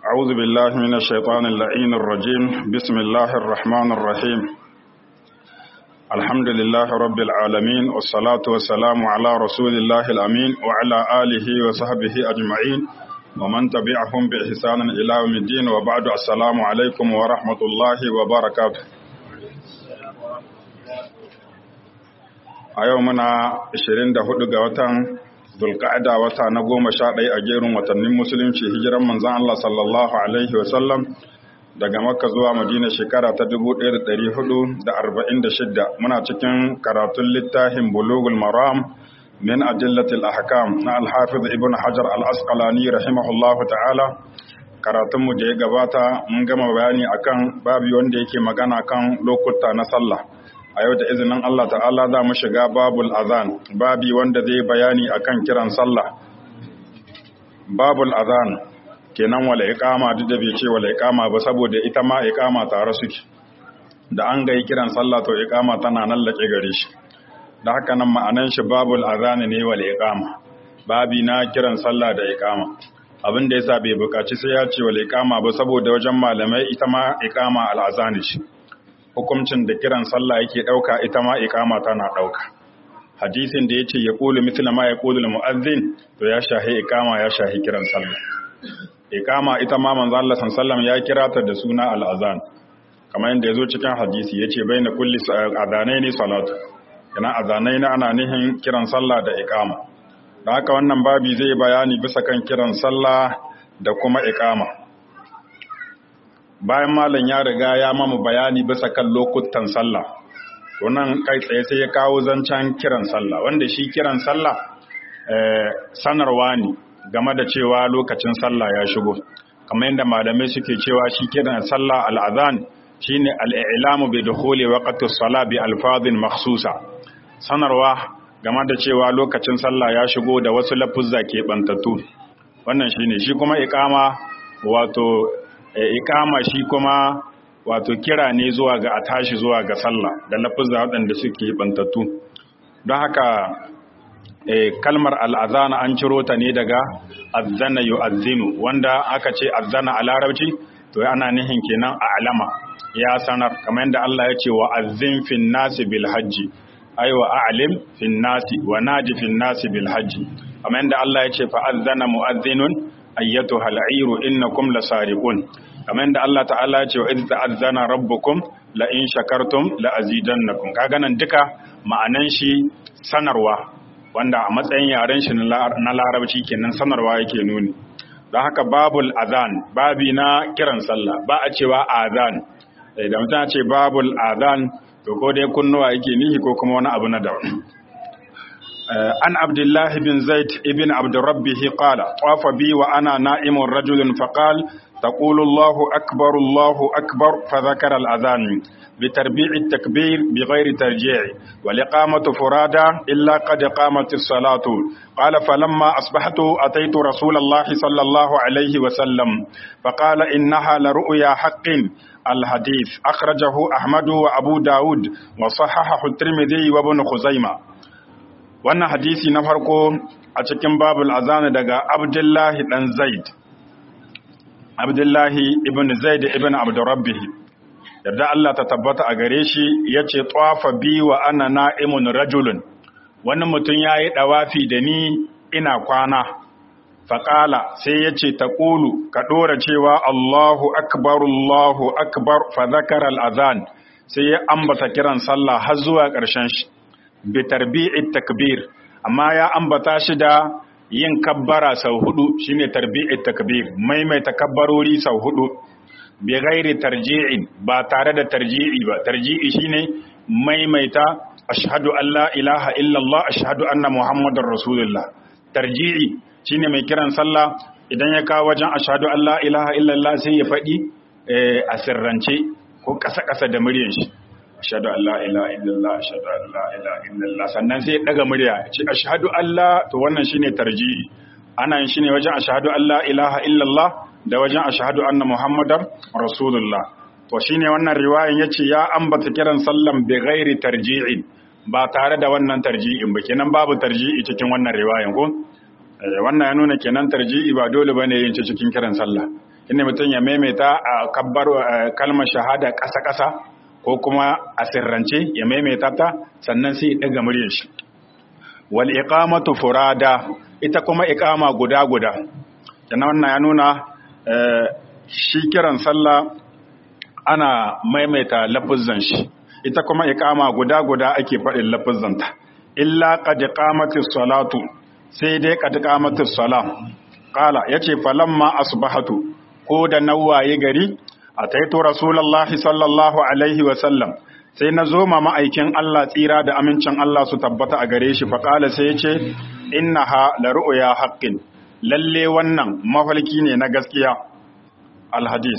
أعوذ بالله من الشيطان اللعين الرجيم بسم الله الرحمن الرحيم الحمد لله رب العالمين والصلاة والسلام على رسول الله الأمين وعلى آله وصحبه أجمعين ومن تبعهم بإحسان إلى يوم الدين وبعد السلام عليكم ورحمة الله وبركاته a yau muna 24 ga watan zulka'ada wata na goma sha ɗaya a jerin watannin musulunci hijiran manzan Allah sallallahu alaihi wasallam daga makka zuwa madina shekara ta 1446 muna cikin karatun littafin bulugul maram min ajillatil ahkam na alhafiz ibn hajar al-asqalani rahimahullahu ta'ala karatunmu da ya gabata mun gama bayani akan babu wanda yake magana kan lokuta na sallah a yau da izinin Allah ta'ala za mu shiga babul azan babi wanda zai bayani akan kiran sallah babul azan kenan wala iqama duk da bai ce wala iqama ba saboda ita ma iqama tare suke da an ga kiran sallah to iqama tana nan lake gare shi da haka nan ma'anan shi babul azan ne wala iqama babi na kiran sallah da iqama abin da yasa bai bukaci sai ya ce wala iqama ba saboda wajen malamai ita ma iqama al azan shi hukuncin da kiran sallah yake ɗauka ita ma iqama tana ɗauka hadisin da yace ya qulu mithla ma yaqulu al-mu'adhdhin to ya shahi iqama ya shahi kiran sallah iqama ita ma manzo Allah sallallahu ya kira ta da suna al-azan kamar yadda yazo cikin hadisi yace baina kulli adanaini salatu kana azanaini ana nihin kiran sallah da iqama da haka wannan babi zai bayani bisa kan kiran sallah da kuma iqama bayan malam ya riga ya mamu bayani bisa kan lokutan sallah to nan kai tsaye sai ya kawo zancen kiran sallah wanda shi kiran sallah sanarwa ne game da cewa lokacin sallah ya shigo kamar yadda malamai suke cewa shi kiran sallah al'adhan shine al'ilamu bi dukhuli waqti as-salah bi alfazin makhsusa sanarwa game da cewa lokacin sallah ya shigo da wasu lafuzza ke bantattu wannan shine shi kuma iqama wato ikama shi kuma wato kira ne zuwa ga a tashi zuwa ga sallah da lafuzza waɗanda suke bantattu don haka kalmar al'azana an ciro ta ne daga azzana yu'azzinu wanda aka ce azzana a larabci to ana nihin kenan a alama ya sanar kamar yadda Allah ya ce wa azzin fin nasi bil hajji ai wa a'lim fin nasi wa naji fin nasi bil hajji kamar yadda Allah ya ce fa azzana mu'azzinun ayyatu hal'iru innakum lasariqun kamar da Allah ta'ala ya ce wa idza ta'azzana rabbukum la in shakartum la azidannakum kaga nan duka ma'anan shi sanarwa wanda a matsayin yaren shi na larabci kenan sanarwa yake nuni don haka babul azan babi na kiran sallah ba a cewa azan da mutum ce babul azan to ko dai kunnuwa yake nihi ko kuma wani abu na daban عن عبد الله بن زيد ابن عبد ربه قال طاف بي وأنا نائم رجل فقال تقول الله أكبر الله أكبر فذكر الأذان بتربيع التكبير بغير ترجيع والإقامة فرادى إلا قد قامت الصلاة قال فلما أصبحت أتيت رسول الله صلى الله عليه وسلم فقال إنها لرؤيا حق الحديث أخرجه أحمد وأبو داود وصححه الترمذي وابن خزيمة wannan hadisi na farko a cikin babul azana daga abdullahi dan zaid abdullahi ibn zaid ibn abdurrabbih yadda Allah ta tabbata a gare shi yace tawafa bi wa ana na'imun rajulun wani mutum yayi dawafi da ni ina kwana faƙala sai yace taqulu ka dora cewa Allahu akbar Allahu akbar fa zakara al-azan sai ya ambata kiran sallah har zuwa ƙarshen shi bi tarbi'i takbir amma ya ambata shi da yin kabbara sau hudu shine tarbi'i takbir maimaita kabbarori sau hudu bi ghairi tarji'in ba tare da tarji'i ba tarji'i shine maimaita ashhadu an la ilaha illallah ashhadu anna muhammadar rasulullah tarji'i shine mai kiran sallah idan ya kawo wajen ashhadu an la ilaha illallah sai ya faɗi a sirrance ko ƙasa-ƙasa da muryar shi ashhadu an la ilaha illallah ashhadu an la ilaha illallah sannan sai daga murya ce ashhadu an la to wannan shine tarji'i ana yin shine wajen ashhadu an la ilaha illallah da wajen ashhadu anna muhammadar rasulullah to shine wannan riwayan yace ya ambata kiran sallan bi ghairi tarji'in ba tare da wannan tarji'in ba kenan babu tarji'i cikin wannan riwayan ko wannan ya nuna kenan tarji'i ba dole bane yin cikin kiran sallah inda mutum ya maimaita a kabbar kalmar shahada ƙasa-ƙasa ko kuma a sirrance ya maimaita ta sannan sai ya ɗaga muryar shi wal iqamatu furada ita kuma iqama guda guda kenan wannan ya nuna shi kiran sallah ana maimaita lafuzzan shi ita kuma iqama guda guda ake faɗin lafuzzanta illa qad qamatis salatu sai dai qad qamatis salah qala yace falamma asbahatu ko da nawaye gari ataitu rasulullahi sallallahu alaihi wa sallam sai na zo ma ma'aikin Allah tsira da amincin Allah su tabbata a gare shi faƙala sai ya ce innaha la ru'ya haqqin lalle wannan mafalki ne na gaskiya alhadis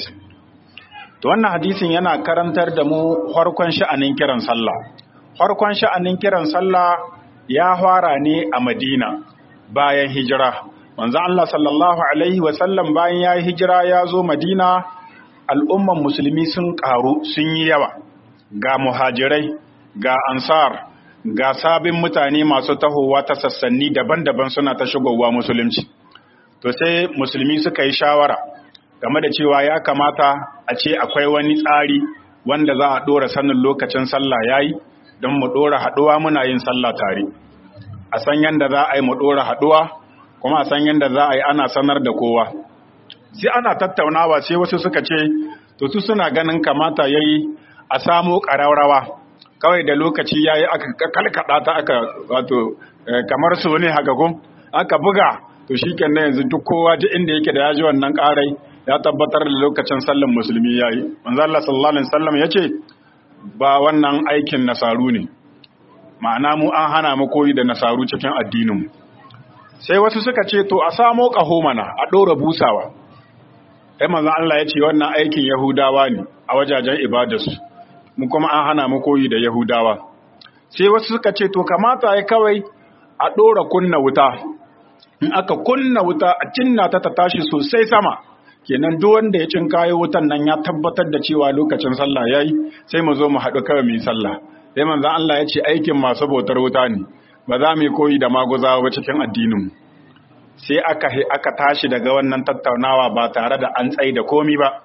to wannan hadisin yana karantar da mu farkon sha'anin kiran sallah farkon sha'anin kiran sallah ya fara ne a Madina bayan hijira manzo Allah sallallahu alaihi wa sallam bayan ya hijira ya zo Madina al'umman musulmi sun karu sun yi yawa ga muhajirai ga ansar ga sabin mutane masu tahowa ta sassanni daban-daban suna ta shigowa musulunci to sai musulmi suka yi shawara game da cewa ya kamata a ce akwai wani tsari wanda za a ɗora sanin lokacin sallah yayi don mu ɗora haɗuwa muna yin sallah tare a san yadda za a yi mu ɗora haɗuwa kuma a san yadda za a yi ana sanar da kowa sai ana tattaunawa sai wasu suka ce to su suna ganin kamata yayi a samo ƙararrawa kawai da lokaci ya yi aka kalkaɗa ta aka wato kamar su ne haka kun aka buga to shi kenan yanzu duk kowa duk inda yake da ya ji wannan ƙarai ya tabbatar da lokacin sallan musulmi ya yi manzo Allah sallallahu alaihi wasallam ya ce ba wannan aikin nasaru ne ma'ana mu an hana mu koyi da nasaru cikin addinin mu sai wasu suka ce to a samo ƙaho mana a ɗora busawa sai manzo Allah ya ce wannan aikin yahudawa ne a wajajen ibadarsu mu kuma an hana mu koyi da Yahudawa. Sai wasu suka ce, To, kamata ya kawai a ɗora kunna wuta, in aka kunna wuta a cinna ta ta tashi sosai sama, kenan duk wanda ya cin kayo wutan nan ya tabbatar da cewa lokacin sallah ya yi, sai mu zo mu haɗu kawai mu yi sallah. Sai manzan Allah ya ce aikin masu bautar wuta ne, ba za mu yi koyi da maguzawa ba cikin addinin. Sai aka, aka tashi daga wannan tattaunawa ba tare da an tsaye da komi ba.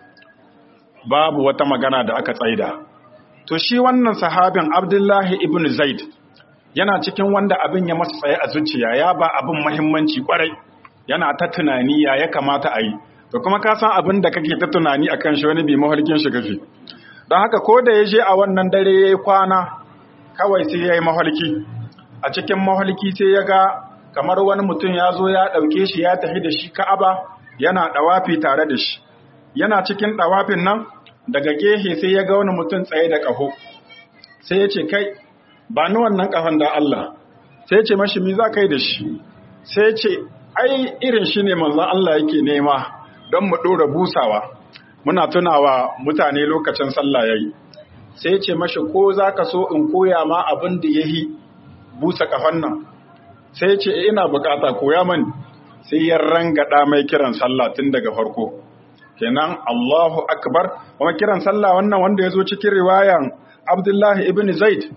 babu wata magana da aka tsaida to shi wannan sahabin abdullahi ibn zaid yana cikin wanda abin ya masa tsaye a zuciya ya ba abin mahimmanci kwarai yana ta tunani ya ya kamata a yi to kuma ka san abin da kake ta tunani akan shi wani bi mahalkin shi kake don haka ko da ya je a wannan dare ya yi kwana kawai sai ya yi mahalki a cikin mahalki sai ya ga kamar wani mutum ya zo ya ɗauke shi ya tafi da shi ka'aba yana ɗawafi tare da shi yana cikin ɗawafin nan daga gehe sai ya ga wani mutum tsaye da ƙaho sai ya ce kai ba ni wannan ƙahon da Allah sai ya ce mashi mi za ka yi da shi sai ya ce ai irin shi ne manzan Allah yake nema don mu ɗora busawa muna tunawa mutane lokacin sallah ya yi sai ya ce mashi ko za ka so in koya ma abin da ya yi busa ƙahon nan sai ya ce ina bukata koya mani sai ya rangada mai kiran sallah tun daga farko kenan Allahu akbar kuma kiran sallah wannan wanda ya zo cikin riwayan Abdullahi ibn Zaid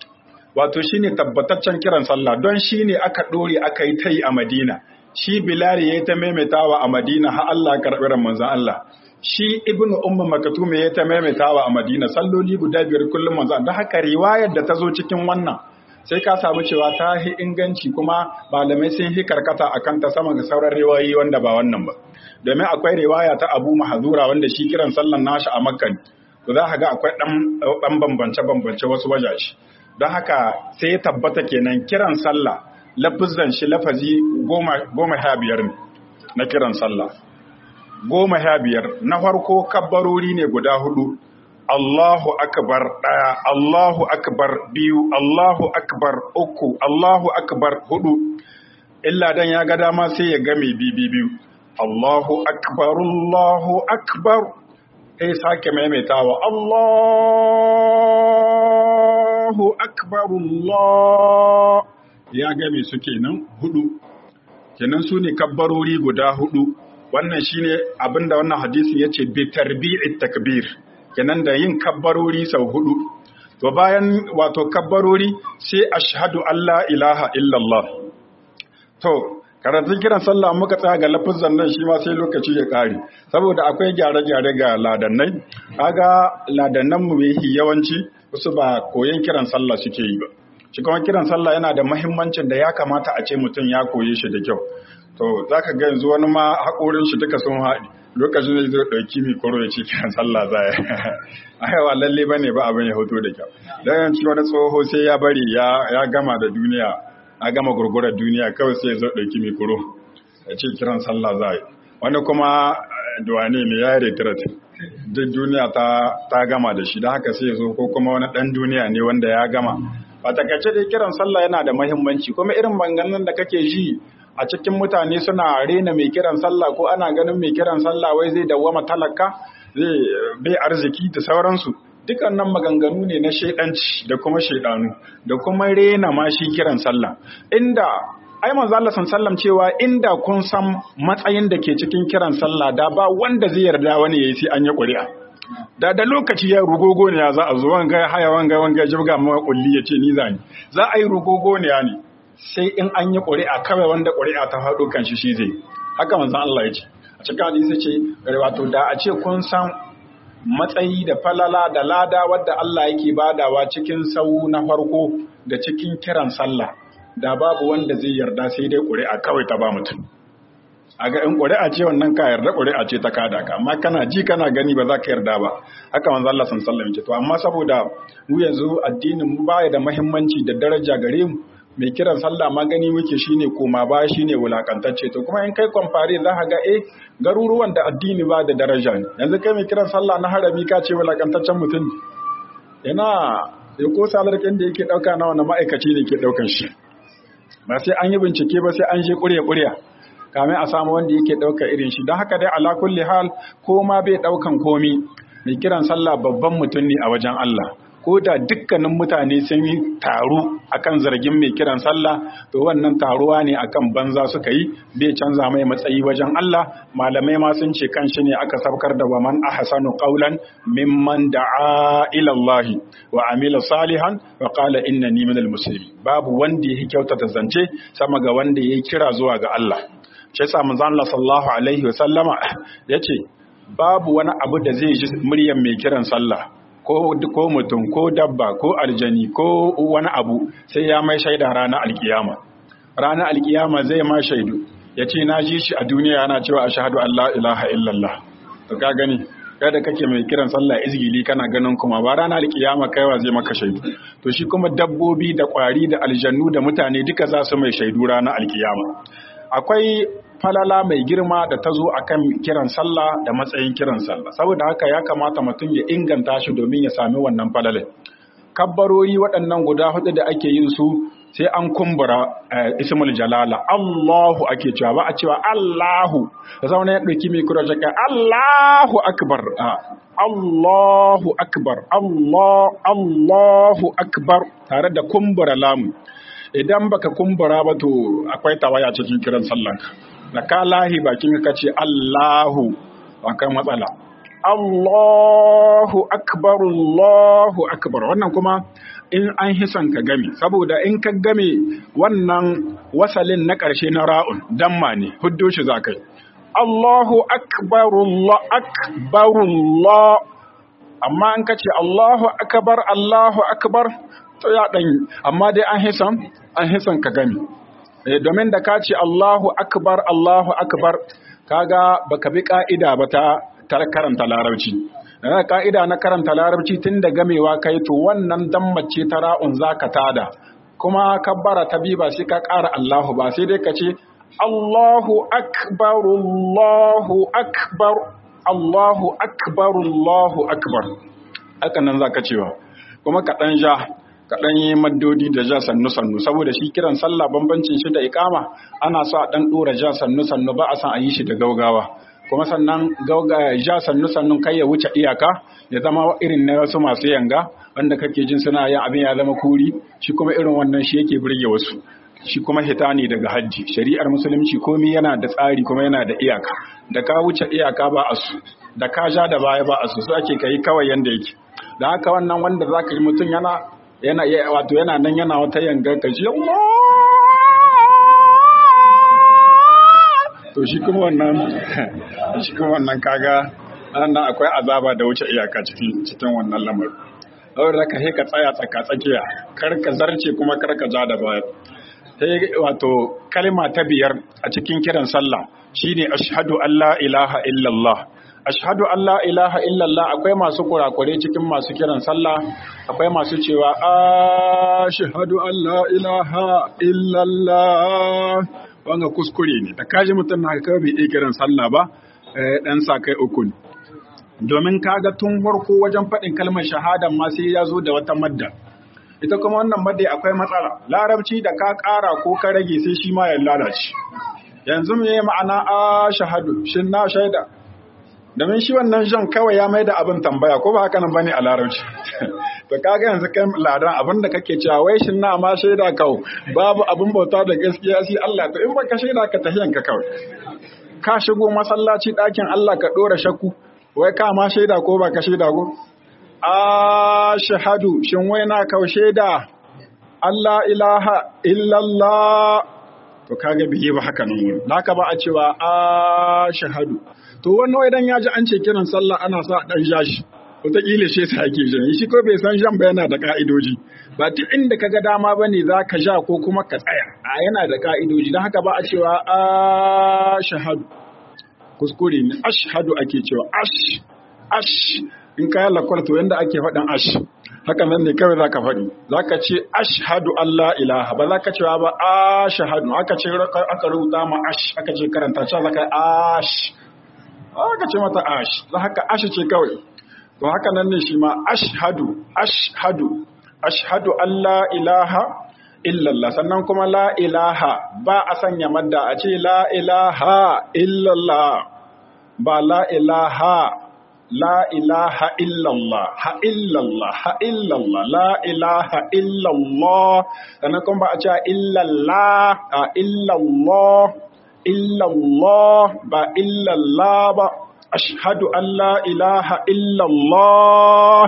wato shine tabbataccen kiran sallah don shine aka dore aka yi tai a Madina shi Bilal yayi ta maimaitawa a Madina har Allah ya karbi ran manzon Allah shi Ibn Ummu Maktum yayi ta maimaitawa a Madina salloli guda biyar kullum manzon da haka riwayar da ta zo cikin wannan sai ka samu cewa ta hi inganci kuma malamai sun hi karkata akan ta sama ga sauran riwayoyi wanda ba wannan ba domin akwai riwaya ta Abu Mahzura wanda shi kiran sallan nashi a Makka to za ka ga akwai dan dan bambance bambance wasu wajaje don haka sai ya tabbata kenan kiran sallah lafizan shi lafazi goma goma sha biyar ne na kiran sallah goma sha biyar na farko kabbarori ne guda hudu Allahu akbar ɗaya, Allahu akbar biyu, Allahu akbar uku, Allahu akbar hudu. Illa dan ya ga dama sai ya game bibi biyu. Allahu akbar, Allahu akbar. Sai sake maimaitawa Allahu akbar Allah. Ya game su kenan hudu. Kenan su ne kabbarori guda hudu. Wannan shine abinda wannan hadisin yace bi tarbi'it takbir. kenan da yin kabbarori sau hudu to bayan wato kabbarori sai ashhadu alla ilaha illallah to karatun kiran sallah muka tsaya ga lafizan nan shi ma sai lokaci ya kare saboda akwai gyare-gyare ga ladannai kaga ladannan mu yawanci wasu ba koyon kiran sallah suke yi ba shi kuma kiran sallah yana da mahimmancin da ya kamata a ce mutum ya koye shi da kyau to za ka ga yanzu wani ma haƙorin shi duka sun haɗi lokacin da zai ɗauki mikoro ya ce kiran sallah za ya aiwa lalle ba ne ba abin ya hoto da kyau don yanci wani tsoho sai ya bari ya gama da duniya a gama gurgurar duniya kawai sai ya zo ɗauki mikoro ya ce kiran sallah za yi wani kuma duwane ne ya yi retirat duk duniya ta gama da shi da haka sai ya zo ko kuma wani ɗan duniya ne wanda ya gama a takaice dai kiran sallah yana da mahimmanci kuma irin maganganun da kake ji a cikin mutane suna rena mai kiran sallah ko ana ganin mai kiran sallah wai zai dawwama talaka zai bai arziki da sauransu dukannan maganganu ne na shaidanci da kuma shaidanu da kuma rena ma shi kiran sallah inda ai manzo Allah sallam cewa inda kun san matsayin da ke cikin kiran sallah da ba wanda zai yarda wani yayi sai an yi ƙuri'a da da lokaci ya rugogo ne ya za a zo wanga haya wanga wanga jibga ma kulli yace ni zani za a yi rugogo ne ya ne sai in an yi ƙuri'a kawai wanda ƙuri'a ta faɗo kan shi shi zai haka manzon Allah ya ce a cikin hadisi ce wato da a ce kun san matsayi da falala da lada wadda Allah yake badawa cikin sau na farko da cikin kiran sallah da babu wanda zai yarda sai dai ƙuri'a kawai ta ba mutum a ga in ƙuri'a ce wannan ka yarda ƙuri'a ce ta kada ka amma kana ji kana gani ba za ka yarda ba haka manzo Allah sallallahu alaihi wasallam to amma saboda mu yanzu addinin mu baya da muhimmanci da daraja gare mu mai kiran sallah ma gani muke shine koma ba shine wulakantacce to kuma in kai kwamfare za ka ga eh garuruwan da addini ba da daraja ne yanzu kai mai kiran sallah na harami ka ce wulakantaccen mutum yana ya ko salarkin da yake dauka na wani ma'aikaci ne ke daukan shi ba sai an yi bincike ba sai an je ƙurya ƙurya kamin a samu wanda yake ɗauka irin shi don haka dai ala kulli hal ko ma bai ɗaukan komi mai kiran sallah babban mutum ne a wajen Allah ko da dukkanin mutane sun yi taro akan zargin mai kiran sallah to wannan taruwa ne akan banza suka yi bai canza mai matsayi wajen Allah malamai ma sun ce kan shi ne aka sabkar da wa man ahsanu qawlan mimman da'a ila Allah wa amila salihan wa qala innani minal muslimin babu wanda yake kyautata zance sama ga wanda yake kira zuwa ga Allah shi yasa manzon Allah sallallahu alaihi wa sallama yace babu wani abu da zai ji muryar mai kiran sallah ko ko mutum ko dabba ko aljani ko wani abu sai ya mai shaida ranar alkiyama ranar alkiyama zai ma shaidu yace na ji shi a duniya yana cewa ashhadu an la ilaha illallah to ka gani kada kake mai kiran sallah izgili kana ganin kuma ba ranar alkiyama kaiwa zai maka shaidu to shi kuma dabbobi da kwari da aljannu da mutane duka za su mai shaidu ranar alkiyama akwai falala mai girma da ta zo a kan kiran sallah da matsayin kiran sallah saboda haka ya kamata mutum ya inganta shi domin ya sami wannan falalai kabbarori waɗannan guda hudu da ake yin su sai an kumbura ismul jalala Allahu ake cewa ba a cewa Allahu da zaune ya ɗauki mikro jaka Allahu akbar Allahu akbar Allah Allahu akbar tare da kumbura lamu idan baka kumbura ba to akwai tawaya cikin kiran sallanka da ka lahi bakin ka ce Allahu akan matsala Allahu akbar Allahu akbar wannan kuma in an hisan ka game saboda in ka game wannan wasalin na ƙarshe na ra'un damma ne huddo shi zakai Allahu akbar Allah akbar Allah amma in ka ce Allahu akbar Allahu akbar to ya dan amma dai an hisan an hisan ka gami eh domin da ka ce Allahu akbar Allahu akbar kaga baka bi ka'ida ba ta karanta larabci da ka'ida na karanta larabci tun da gamewa kai to wannan dammace ta ra'un zaka tada kuma kabbara ta bi ba sai ka ƙara Allahu ba sai dai ka ce Allahu akbar Allahu akbar Allahu akbar Allahu akbar haka nan zaka cewa kuma ka dan ja kaɗan yi maddodi da ja sannu-sannu saboda shi kiran sallah bambancin shi da ikama ana so a ɗan ɗora ja sannu-sannu ba a san a yi shi da gaugawa kuma sannan ja sannu-sannu kai ya wuce iyaka ya zama irin na wasu masu yanga wanda kake jin suna yin abin ya zama kuri shi kuma irin wannan shi yake burge wasu shi kuma hita ne daga hajji shari'ar musulunci komai yana da tsari kuma yana da iyaka da ka wuce iyaka ba a su da ka ja da baya ba a su su ake kai kawai yanda yake da haka wannan wanda zaka yi mutum yana yana wato yana nan yana wata yangar kashi to shi kuma wannan shi kuma wannan kaga nan akwai azaba da wuce iyaka cikin cikin wannan lamarin saboda ka ka tsaya tsaka tsakiya kar ka zarce kuma kar ka ja da baya sai wato kalma ta biyar a cikin kiran sallah shine ashhadu an la ilaha illallah ashhadu an la ilaha illallah akwai masu kurakure cikin masu kiran sallah akwai masu cewa ashhadu an la ilaha illallah wanga kuskure ne da kaji mutum na kawai bai iya kiran sallah ba dan sa kai uku ne domin kaga tun farko wajen faɗin kalmar shahadan ma sai ya zo da wata madda ita kuma wannan madda akwai matsala larabci da ka ƙara ko ka rage sai shi ma ya lalace yanzu me ma'ana a shahadu shin na shaida domin shi wannan jan kawai ya mai da abin tambaya ko ba haka nan bane a larabci to kaga yanzu kai ladan abin da kake cewa wai shin na ma shaida kau babu abin bauta da gaskiya sai Allah to in baka shaida ka tahiyan ka kawai ka shigo masallaci ɗakin Allah ka ɗora shakku wai ka ma shaida ko ba ka shaida ko a shahadu shin wai na kau shaida Allah ilaha illallah to kaga biye ba haka nan wurin haka ba a cewa a shahadu to wannan idan ya ji an ce kiran sallah ana sa dan jashi wataƙila shi sa ake jan shi ko bai san jan ba yana da ka'idoji ba duk inda ka ga dama ba ne za ka ja ko kuma ka tsaya a yana da ka'idoji don haka ba a cewa a shahadu kuskure ne ashhadu ake cewa ash ash in ka yi lakwal to yanda ake faɗin ash haka nan ne kawai zaka faɗi zaka ce ashhadu Allah ilaha ba zaka cewa ba ashhadu aka ce aka rubuta ma ash aka ce karanta cewa zaka ash aka ce mata ash za haka ash ce kawai to haka nan ne shi ma ashhadu ashhadu ashhadu Allah ilaha illallah sannan kuma la ilaha ba a sanya madda a ce la ilaha illallah ba la ilaha la ilaha illallah ha illallah ha illallah la ilaha illallah sannan kuma ba a ce illallah a illallah illallah ba illallah ba ashhadu an la ilaha illallah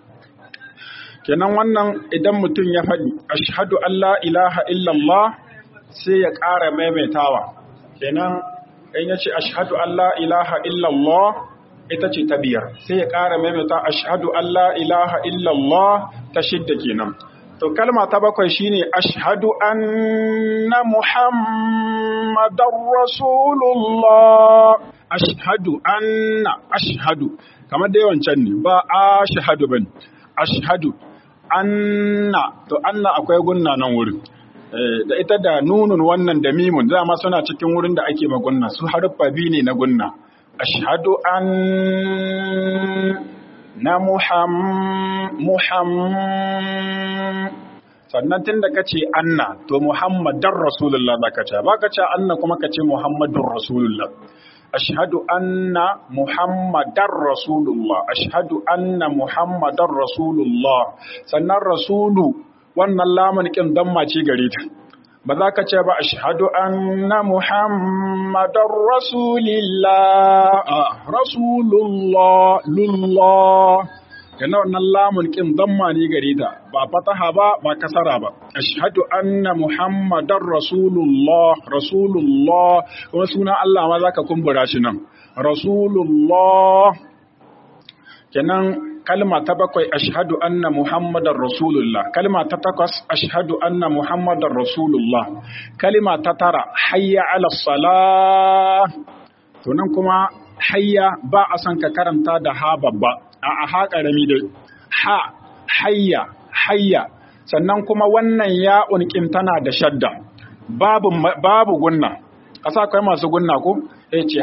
kenan wannan idan mutum ya faɗi ashhadu an la ilaha illallah sai ya ƙara maimaitawa kenan in ya ce ashhadu an la ilaha illallah ita ce ta biyar sai ya ƙara maimaita ashhadu an la ilaha illallah ta shidda kenan to kalma ta bakwai shine ashhadu anna muhammadar rasulullah ashhadu anna ashhadu kamar da yawancan ne ba ashhadu bane ashhadu anna to anna akwai gunna nan wurin da ita da nunun wannan da mimun dama suna cikin wurin da ake magunna su haruffa biyu ne na gunna ashhadu an na muham muham sannan tun da kace anna to muhammadar rasulullah zaka ce baka ce anna kuma kace muhammadur rasulullah ashhadu anna muhammadar rasulullah ashhadu anna muhammadar rasulullah sannan rasulu wannan lamun kin damma ce gare ta ba za ka ce ba ashhadu anna muhammadar rasulillah rasulullah lullah kana wannan lamun kin damma ne gare ta ba fataha ba ba kasara ba ashhadu anna muhammadar rasulullah rasulullah kuma sunan Allah ma zaka kumbura shi nan rasulullah kenan kalma ta bakwai ashhadu anna muhammadar rasulullah kalma ta takwas ashhadu anna muhammadar rasulullah kalma ta tara hayya ala salah to nan kuma hayya ba a san ka karanta da ha babba a ha karami dai ha hayya hayya sannan kuma wannan ya unkin tana da shadda babu babu gunna kasa akwai masu gunna ko yace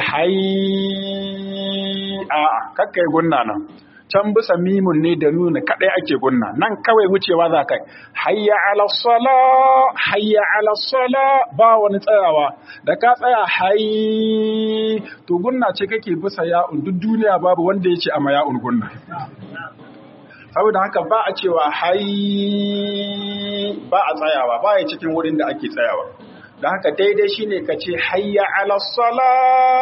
hayy a kakkai gunna nan can bisa mimun ne da nuna kadai ake gunna nan kawai wucewa za kai hayya ala sala hayya ala sala ba wani tsayawa da ka tsaya hayy to gunna ce kake bisa ya'un duk duniya babu wanda yake a maya'un gunna saboda haka ba a cewa hayy ba a tsayawa ba ya cikin wurin da ake tsayawa da haka daidai shine ka ce hayya ala sala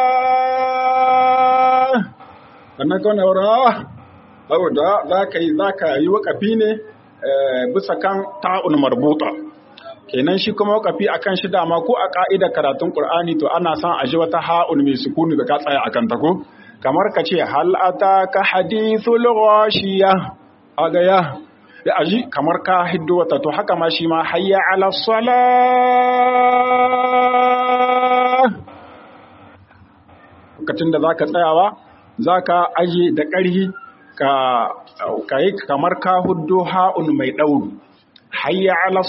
sannan kawai wura saboda za ka yi za ka yi wakafi ne bisa kan ta'un marbuta kenan shi kuma wakafi akan shi dama ko a ka'ida karatun qur'ani to ana son a ji wata ha'un mai sukuni da ka tsaya akan ta ko kamar ka ce hal ataka hadithul ghashiya aga ya da aji kamar ka hiddo wata to haka ma shi ma hayya ala salah lokacin da zaka tsayawa zaka aje da ƙarhi ka kai kamar ka huddo ha'un mai dauri hayya ala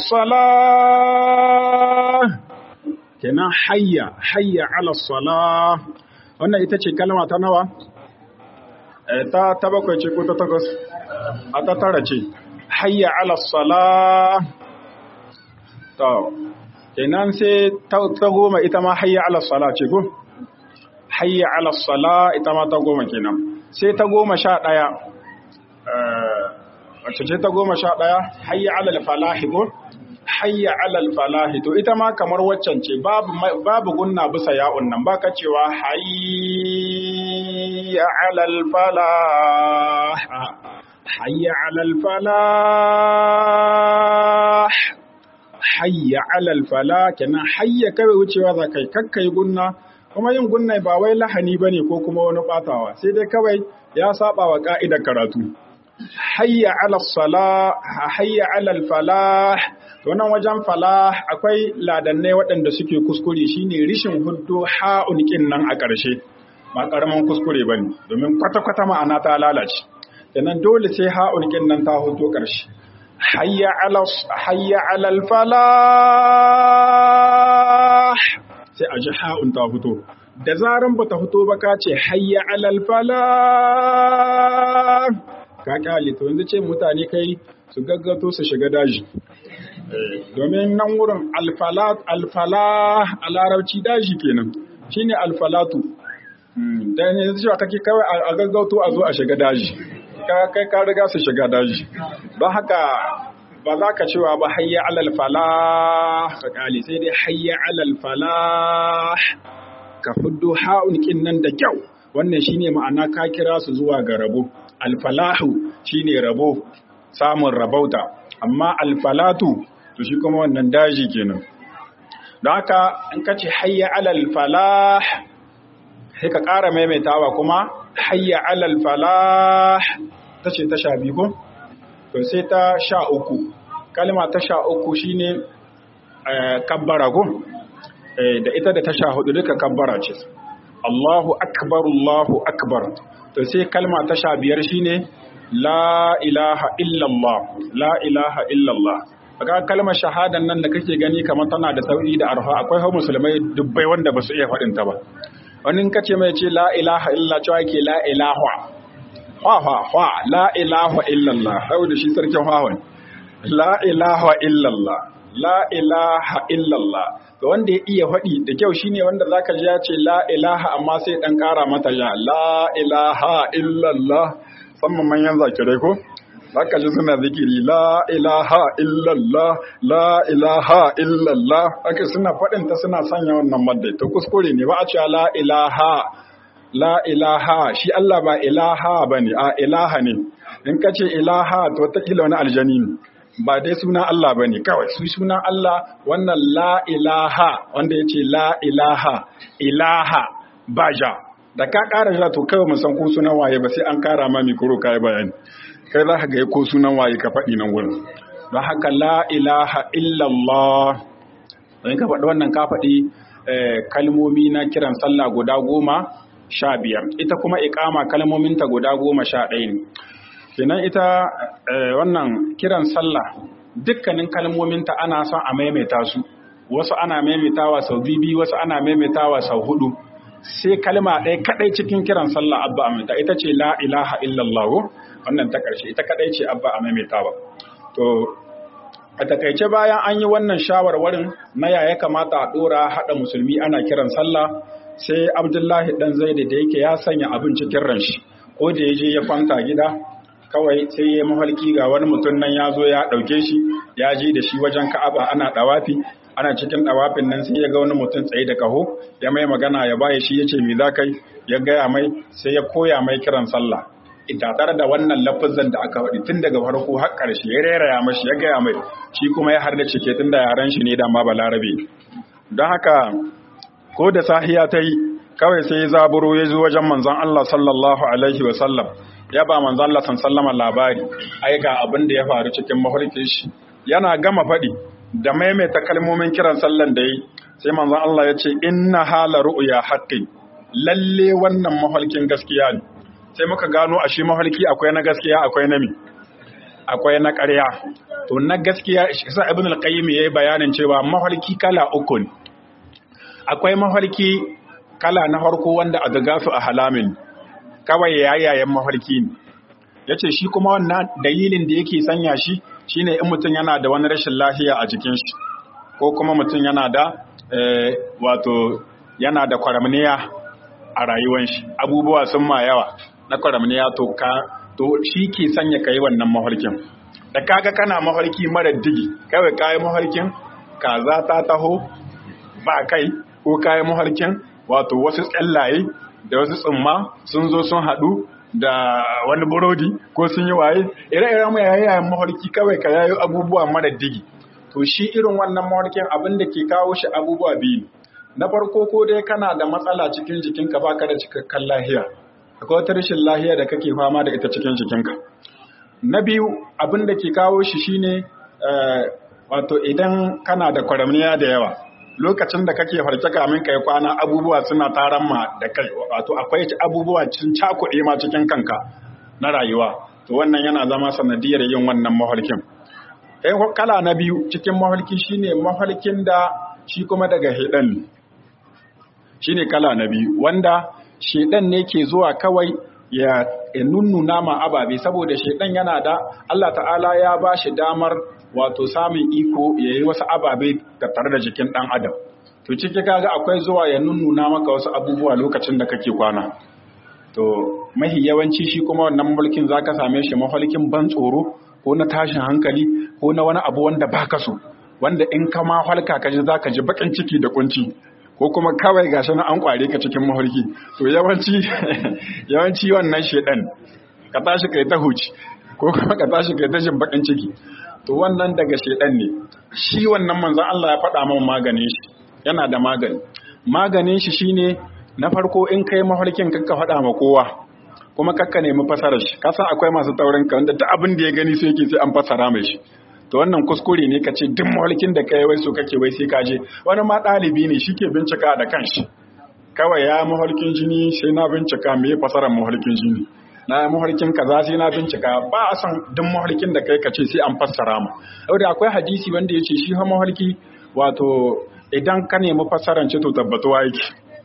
salah kenan hayya hayya ala salah wannan ita ce kalma ta nawa ta ta bakwai ce ko ta takwas a ta tara ce hayya ala salah to kenan sai ta goma ita ma hayya ala salah ce ko hayya ala salah ita ma ta goma kenan sai ta goma sha ɗaya wacce ce ta goma sha ɗaya hayya ala falahi ko hayya alal falahi to ita ma kamar waccan ce babu babu gunna bisa ya'un nan baka cewa hayya alal falah hayya alal falah hayya alal falah kenan hayya kawai wucewa za kai kakkai gunna kuma yin gunna ba wai lahani bane ko kuma wani batawa sai dai kawai ya saba wa ka'idar karatu hayya alal salah hayya alal falah to nan wajen falah akwai ladannai waɗanda suke kuskure shine rishin huddo ha'un kin nan a ƙarshe ba ƙaramin kuskure bane domin kwata-kwata ma'ana ta lalace kenan dole sai ha'un kin nan ta huddo ƙarshe hayya ala hayya alal falah sai a ji ha'un ta fito da zaran bata fito ba ka ce hayya alal falah ka kyale to yanzu ce mutane kai su gaggato su shiga daji domin nan wurin alfalah a larabci daji kenan shine alfalatu da ne cewa kake kawai a gaggauto a zo a shiga daji kai ka riga su shiga daji ba haka ba za ka cewa ba hayya alal falah ka kali sai dai hayya alal falah ka fuddo ha'un kin nan da kyau wannan shine ma'ana ka kira su zuwa ga rabo alfalahu shine rabo samun rabauta amma alfalatu to shi kuma wannan daji kenan don haka in ka ce hayya alal falah sai ka ƙara maimaitawa kuma hayya alal falah ta ce ta sha biyu ko to sai ta sha uku kalma ta sha uku shine kabbara ko da ita da ta sha hudu duka kabbara ce Allahu akbar Allahu akbar to sai kalma ta sha biyar shine la ilaha illallah la ilaha illallah ga kalmar shahadan nan da kake gani kamar tana da sauki da arha akwai hau musulmai dubbai wanda ba su iya faɗin ta ba wani kace mai ce la ilaha illa cewa yake la ilaha ha ha ha la ilaha illallah hau da shi sarkin hawan la ilaha illallah la ilaha illallah to wanda ya iya faɗi da kyau shine wanda zaka ji ya ce la ilaha amma sai dan ƙara mata ya la ilaha illallah musamman manyan zakirai ko zaka ji suna zikiri la ilaha illallah la ilaha illallah haka suna faɗin ta suna sanya wannan maddai to kuskure ne ba a cewa la ilaha la ilaha shi Allah ba ilaha bane a ilaha ne in ka ce ilaha to ta kila wani aljani ne ba dai sunan Allah bane kawai su sunan Allah wannan la ilaha wanda yace la ilaha ilaha baja da ka ƙara ja to kawai san ko sunan waye ba sai an ƙara ma mikro kai bayani kai za ka ga ko sunan waye ka faɗi nan wurin don haka la ilaha illallah don ka faɗi wannan ka faɗi kalmomi na kiran sallah guda goma sha biyar ita kuma iƙama kalmominta guda goma sha ɗaya ne kenan ita wannan kiran sallah dukkanin kalmominta ana son a maimaita su wasu ana maimaitawa sau bibi wasu ana maimaitawa sau hudu sai kalma ɗaya kaɗai cikin kiran sallah abba a maimaita ita ce la ilaha illallah wannan ta ƙarshe ita kaɗai ce abba a maimaitawa to a takaice bayan an yi wannan shawarwarin na ya ya kamata a ɗora haɗa musulmi ana kiran sallah sai abdullahi ɗan zaidi da yake ya sanya abin cikin ranshi ko da ya je ya kwanta gida kawai sai ya mafarki ga wani mutum nan ya zo ya ɗauke shi ya je da shi wajen ka'aba ana ɗawafi ana cikin ɗawafin nan sai ya ga wani mutum tsaye da kaho ya mai magana ya baya shi ya ce me za kai ya gaya mai sai ya koya mai kiran sallah tare da wannan lafazan da aka faɗi tun daga farko har ƙarshe ya reraya mashi ya gaya mai shi kuma ya harda cike tun da yaran shi ne da ma balarabe don haka ko da sahiya ta yi kawai sai zaburo ya zo wajen manzon Allah sallallahu alaihi wa sallam ya ba manzon Allah sallama labari ai ga abin da ya faru cikin mafarkin shi yana gama faɗi da maimaita kalmomin kiran sallan da yi sai manzon Allah ya ce inna hala ru'ya haqqin lalle wannan mafarkin gaskiya ne sai muka gano a shi mafarki akwai na gaskiya akwai na mi akwai na ƙarya to na gaskiya isa ibn al-qayyim yayi bayanin cewa mafarki kala uku ne akwai mafarki kala na farko wanda adgasu a halamin kawai yayayen mafarki ne yace shi kuma wannan dalilin da yake sanya shi shine in mutum yana da wani rashin lafiya a jikin shi ko kuma mutum yana da wato yana da kwaramniya a rayuwar shi abubuwa sun ma yawa na kwaramniya to ka to shi ke sanya kai wannan mafarkin da kaga kana mafarki mara digi kawai kayi mafarkin kaza ta taho ba kai ko kayi mafarkin wato wasu tsallaye da wasu tsumma sun zo sun haɗu da wani burodi ko sun yi waye ire-iren mai yayayen mafarki kawai ka yayo abubuwa mara digi to shi irin wannan mafarkin abin da ke kawo shi abubuwa biyu na farko ko dai kana da matsala cikin jikinka baka da cikakken lahiya akwai wata rashin lahiya da kake fama da ita cikin jikinka na biyu abin da ke kawo shi shine wato idan kana da kwaramniya da yawa lokacin da kake farke kamin kai kwana abubuwa suna taran ma da kai wato akwai abubuwa cin cakuɗe ma cikin kanka na rayuwa to wannan yana zama sanadiyar yin wannan mafarkin eh kala na biyu cikin mafarki shine mafarkin da shi kuma daga hedan shine kala na biyu wanda shedan ne ke zuwa kawai ya nunnuna ma ababe saboda shedan yana da Allah ta'ala ya ba shi damar wato samun iko ya yi wasu ababe da tare da jikin ɗan adam to ciki kaga akwai zuwa ya nunnuna maka wasu abubuwa lokacin da kake kwana to mahi yawanci shi kuma wannan mulkin zaka same shi mafalkin ban tsoro ko na tashin hankali ko na wani abu wanda baka so wanda in ka ma halka ka ji zaka ji bakin ciki da kunci ko kuma kawai gashi na an kware ka cikin mafarki to yawanci yawanci wannan shedan ka tashi kai ta huci ko kuma ka tashi kai ta jin bakin ciki to wannan daga shedan ne shi wannan manzon Allah ya faɗa min maganin shi yana da magani maganin shi shine na farko in kai mafarkin kanka faɗa ma kowa kuma kakka nemi fasarar shi kasan akwai masu taurin ka wanda duk abin da ya gani sai yake sai an fasara mai shi to wannan kuskure ne ka ce duk mafarkin da kai wai so kake wai sai ka je wani ma ɗalibi ne shi ke bincika da kanshi kawai ya mafarkin jini sai na bincika me fasarar mafarkin jini na mafarkin kaza sai na bincika ba a san duk mafarkin da kai ka ce sai an fassara mu saboda akwai hadisi wanda ya ce shi ha mafarki wato idan ka nemi fassaran ce to tabbatuwa yake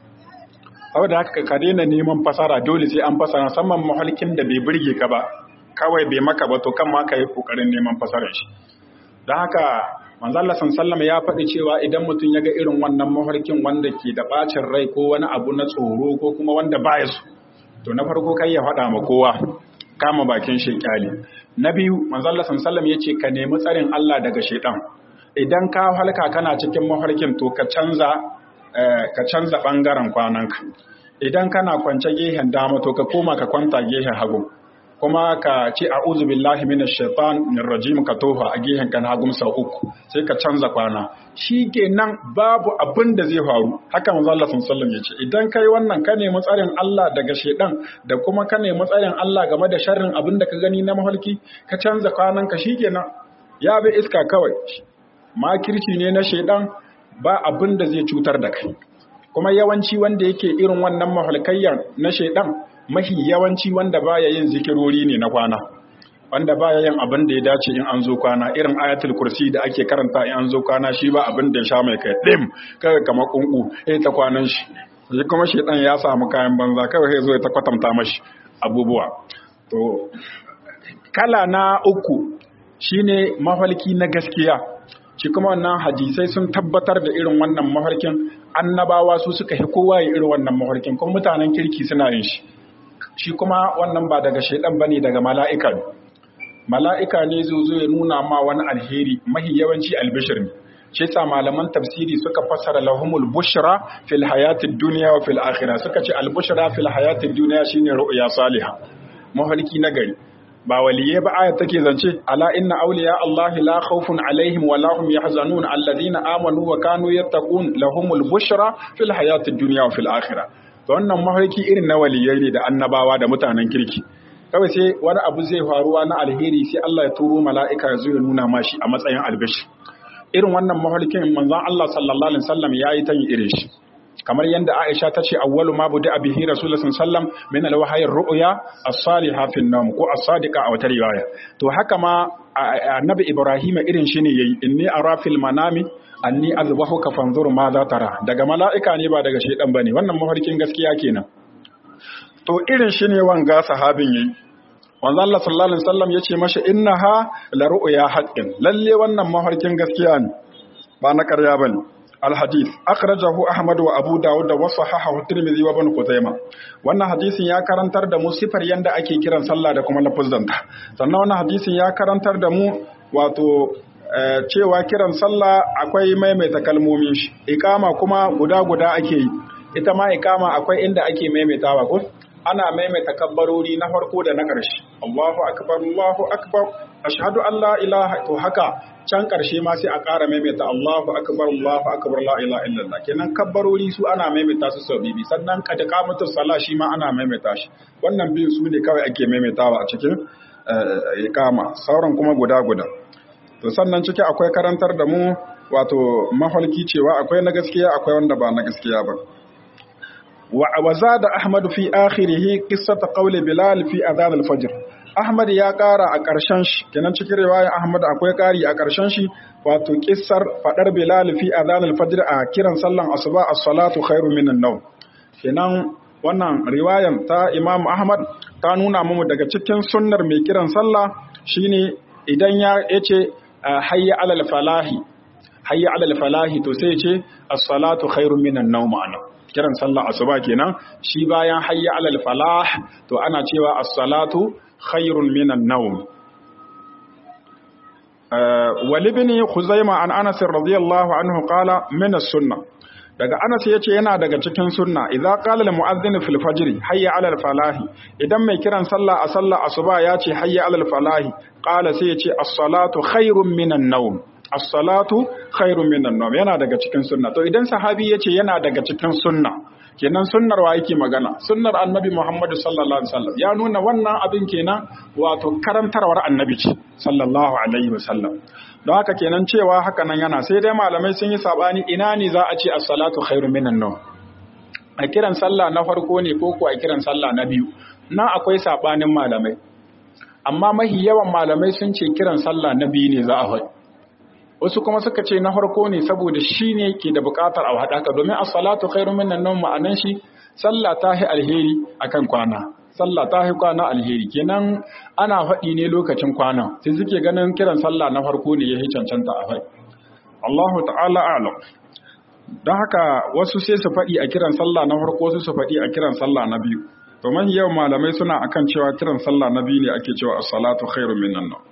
saboda haka ka daina neman fasara dole sai an fasara musamman mafarkin da bai burge ka ba kawai bai maka ba to kan ma ka yi kokarin neman fasarar shi don haka manzo Allah sallallahu ya faɗi cewa idan mutum ya ga irin wannan mafarkin wanda ke da bacin rai ko wani abu na tsoro ko kuma wanda baya so to na farko kai ya faɗa ma kowa kama bakin shekali na biyu manzo Allah sallallahu ya ce ka nemi tsarin Allah daga shedan idan ka halka kana cikin mafarkin to ka canza ka canza bangaren kwananka idan kana kwance gehen dama to ka koma ka kwanta gehen hagu kuma ka ce a'udhu billahi minash shaitanir rajim ka tofa a gehen kan hagun sau uku sai ka canza kwana shikenan babu abin da zai faru haka manzo Allah sallallahu alaihi wasallam idan kai wannan ka nemi tsarin Allah daga shedan da kuma ka nemi tsarin Allah game da sharrin abin da ka gani na mahalki ka canza kwanan ka shikenan ya bi iska kawai makirci ne na shedan ba abin da zai cutar da kai kuma yawanci wanda yake irin wannan mahalkayyar na shedan mahi yawanci wanda baya yin zikirori ne na kwana wanda baya yin abin da ya dace in an zo kwana irin ayatul kursi da ake karanta in an zo kwana shi ba abin da ya sha mai kai dim kaga kamar kunku eh ta kwanan shi shi kuma shedan ya samu kayan banza kawai sai zo ya ta kwatanta mashi abubuwa to kala na uku shine mafalki na gaskiya shi kuma wannan hadisai sun tabbatar da irin wannan mafarkin annabawa su suka hi kowa ya irin wannan mafarkin kuma mutanen kirki suna yin shi shi kuma wannan ba daga shaidan bane daga mala'ika ne mala'ika ne zo zo ya nuna ma wani alheri mahi yawanci albishir ne shi sa malaman tafsiri suka fassara lahumul bushra fil hayatid dunya wa fil akhirah suka ce al bushra fil hayatid dunya shine ru'ya salihah mafarki na gari ba waliye ba ayat take zance ala inna awliya allahi la khawfun alaihim wa la hum yahzanun alladhina amanu wa kanu yattaqun lahumul bushra fil hayatid dunya wa fil akhirah to wannan mafarki irin na waliyai ne da annabawa da mutanen kirki kawai sai wani abu zai faruwa na alheri sai Allah ya turo mala'ika ya zo ya nuna mashi a matsayin albishi irin wannan mafarkin manzon Allah sallallahu alaihi wasallam yayi ta yin irin shi kamar yadda Aisha ta ce awwalu ma budi abihi rasulullah sallallahu min alwahyi ru'ya as-salihah fi an ko as-sadiqa a wata riwaya to haka ma annabi Ibrahim irin shi ne yayi inni ara fil manami anni azbahuka fanzur ma za tara daga mala'ika ne ba daga shaydan bane wannan mafarkin gaskiya kenan to irin shi ne wanga sahabin yayi wanzu Allah sallallahu alaihi wasallam yace mashi innaha la ru'ya haqqin lalle wannan mafarkin gaskiya ne ba na ƙarya bane الحديث أخرجه أحمد وأبو داود وصححه الترمذي وابن خزيمة wannan hadisin ya karantar da mu sifar yanda ake kiran sallah da kuma lafuzanta sannan wannan hadisin ya karantar da mu wato cewa kiran sallah akwai maimaita kalmomin shi iqama kuma guda guda ake yi ita ma iqama akwai inda ake maimaitawa ko ana maimaita kabbarori na farko da na ƙarshe Allahu akbar Allahu akbar ashhadu an la ilaha to haka can ƙarshe ma sai a ƙara maimaita Allahu akbar Allahu akbar la ilaha illallah kenan kabbarori su ana maimaita su sau bibi sannan kad qamatus salah shi ma ana maimaita shi wannan biyu su ne kawai ake maimaitawa a cikin iqama sauran kuma guda guda to sannan ciki akwai karantar da mu wato mahalki cewa akwai na gaskiya akwai wanda ba na gaskiya ba وزاد أحمد في آخره قصة قول بلال في أذان الفجر Ahmad ya ƙara a ƙarshen shi kenan cikin riwayar Ahmad akwai ƙari a ƙarshen shi wato kissar faɗar Bilal fi adhan al-fajr a kiran sallan asuba as-salatu khairu minan nawm kenan wannan riwayan ta Imam Ahmad ta nuna mu daga cikin sunnar mai kiran sallah shine idan ya yace hayya alal falahi hayya alal falahi to sai ce as-salatu khairu minan nawm ana kiran sallah asuba kenan shi bayan hayya alal falah to ana cewa as-salatu khairun minan nawm walibni khuzaima an anas radiyallahu anhu qala min as-sunnah daga anas yace yana daga cikin sunna idza qala al mu'adhdhin fil fajr hayya ala al falahi idan mai kiran sallah a sallah asuba yace hayya ala al falahi qala sai yace as-salatu khairun minan nawm as-salatu khairun minan nawm yana daga cikin sunna to idan sahabi yace yana daga cikin sunna kenan sunnar wa yake magana sunnar annabi Muhammad sallallahu alaihi wasallam ya nuna wannan abin kenan wato karantarwar annabi ce sallallahu alaihi wasallam don haka kenan cewa haka nan yana sai dai malamai sun yi sabani ina ne za a ce as-salatu khairu minan nawm a kiran sallah na farko ne ko ko a kiran sallah na biyu nan akwai sabanin malamai amma mahi yawan malamai sun ce kiran sallah na biyu ne za a faɗi wasu kuma suka ce na farko ne saboda shi ne ke da buƙatar a haɗaka domin as-salatu khairu minan nawm ma'anan shi sallah ta hi alheri akan kwana sallah ta hi kwana alheri kenan ana faɗi ne lokacin kwana sai suke ganin kiran sallah na farko ne ya cancanta a faɗi Allahu ta'ala a'lam don haka wasu sai su faɗi a kiran sallah na farko su su faɗi a kiran sallah na biyu to man yau malamai suna akan cewa kiran sallah na biyu ne ake cewa as-salatu khairu minan nawm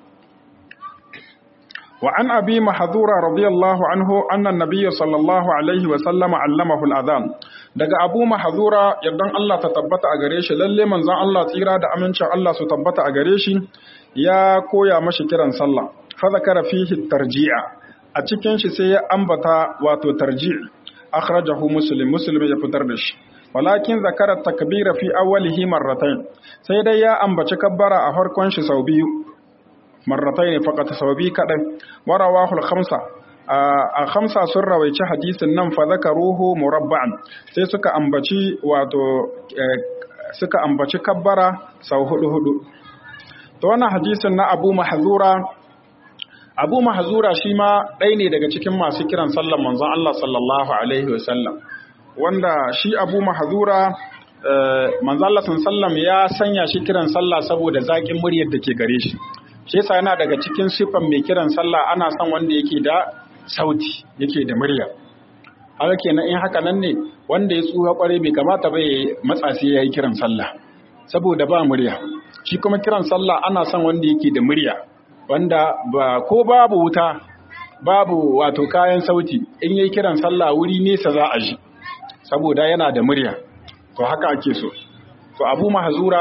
وعن أبي محذورة رضي الله عنه أن النبي صلى الله عليه وسلم علمه الأذان daga Abu Mahzura yardan Allah ta tabbata a gare shi lalle manzon Allah tsira da amincin Allah su tabbata a gare shi ya koya mashi kiran sallah fa zakara fihi tarji'a a cikin shi sai ya ambata wato tarji' akhrajahu muslim muslim ya fitar da shi walakin zakara takbira fi awwalihi marratayn sai dai ya ambaci kabbara a farkon shi sau biyu marratai ne faƙata sau biyu kaɗan warawahul khamsa a khamsa sun rawaici hadisin nan fa ruhu murabba'an sai suka ambaci wato suka ambaci kabbara sau hudu hudu to wannan hadisin na Abu Mahzura Abu Mahzura shi ma ɗaya ne daga cikin masu kiran sallar manzon Allah sallallahu alaihi wasallam wanda shi Abu Mahzura manzon Allah sallallahu ya sanya shi kiran sallah saboda zaƙin muryar da ke gare shi shi yasa yana daga cikin sifan mai kiran sallah ana son wanda yake da sauti yake da murya haka kenan in haka nan ne wanda ya tsuha kware bai kamata ba ya matsa sai yayi kiran sallah saboda ba murya shi kuma kiran sallah ana son wanda yake da murya wanda ba ko babu wuta babu wato kayan sauti in yayi kiran sallah wuri nesa za a ji saboda yana da murya to haka ake so to abu mahzura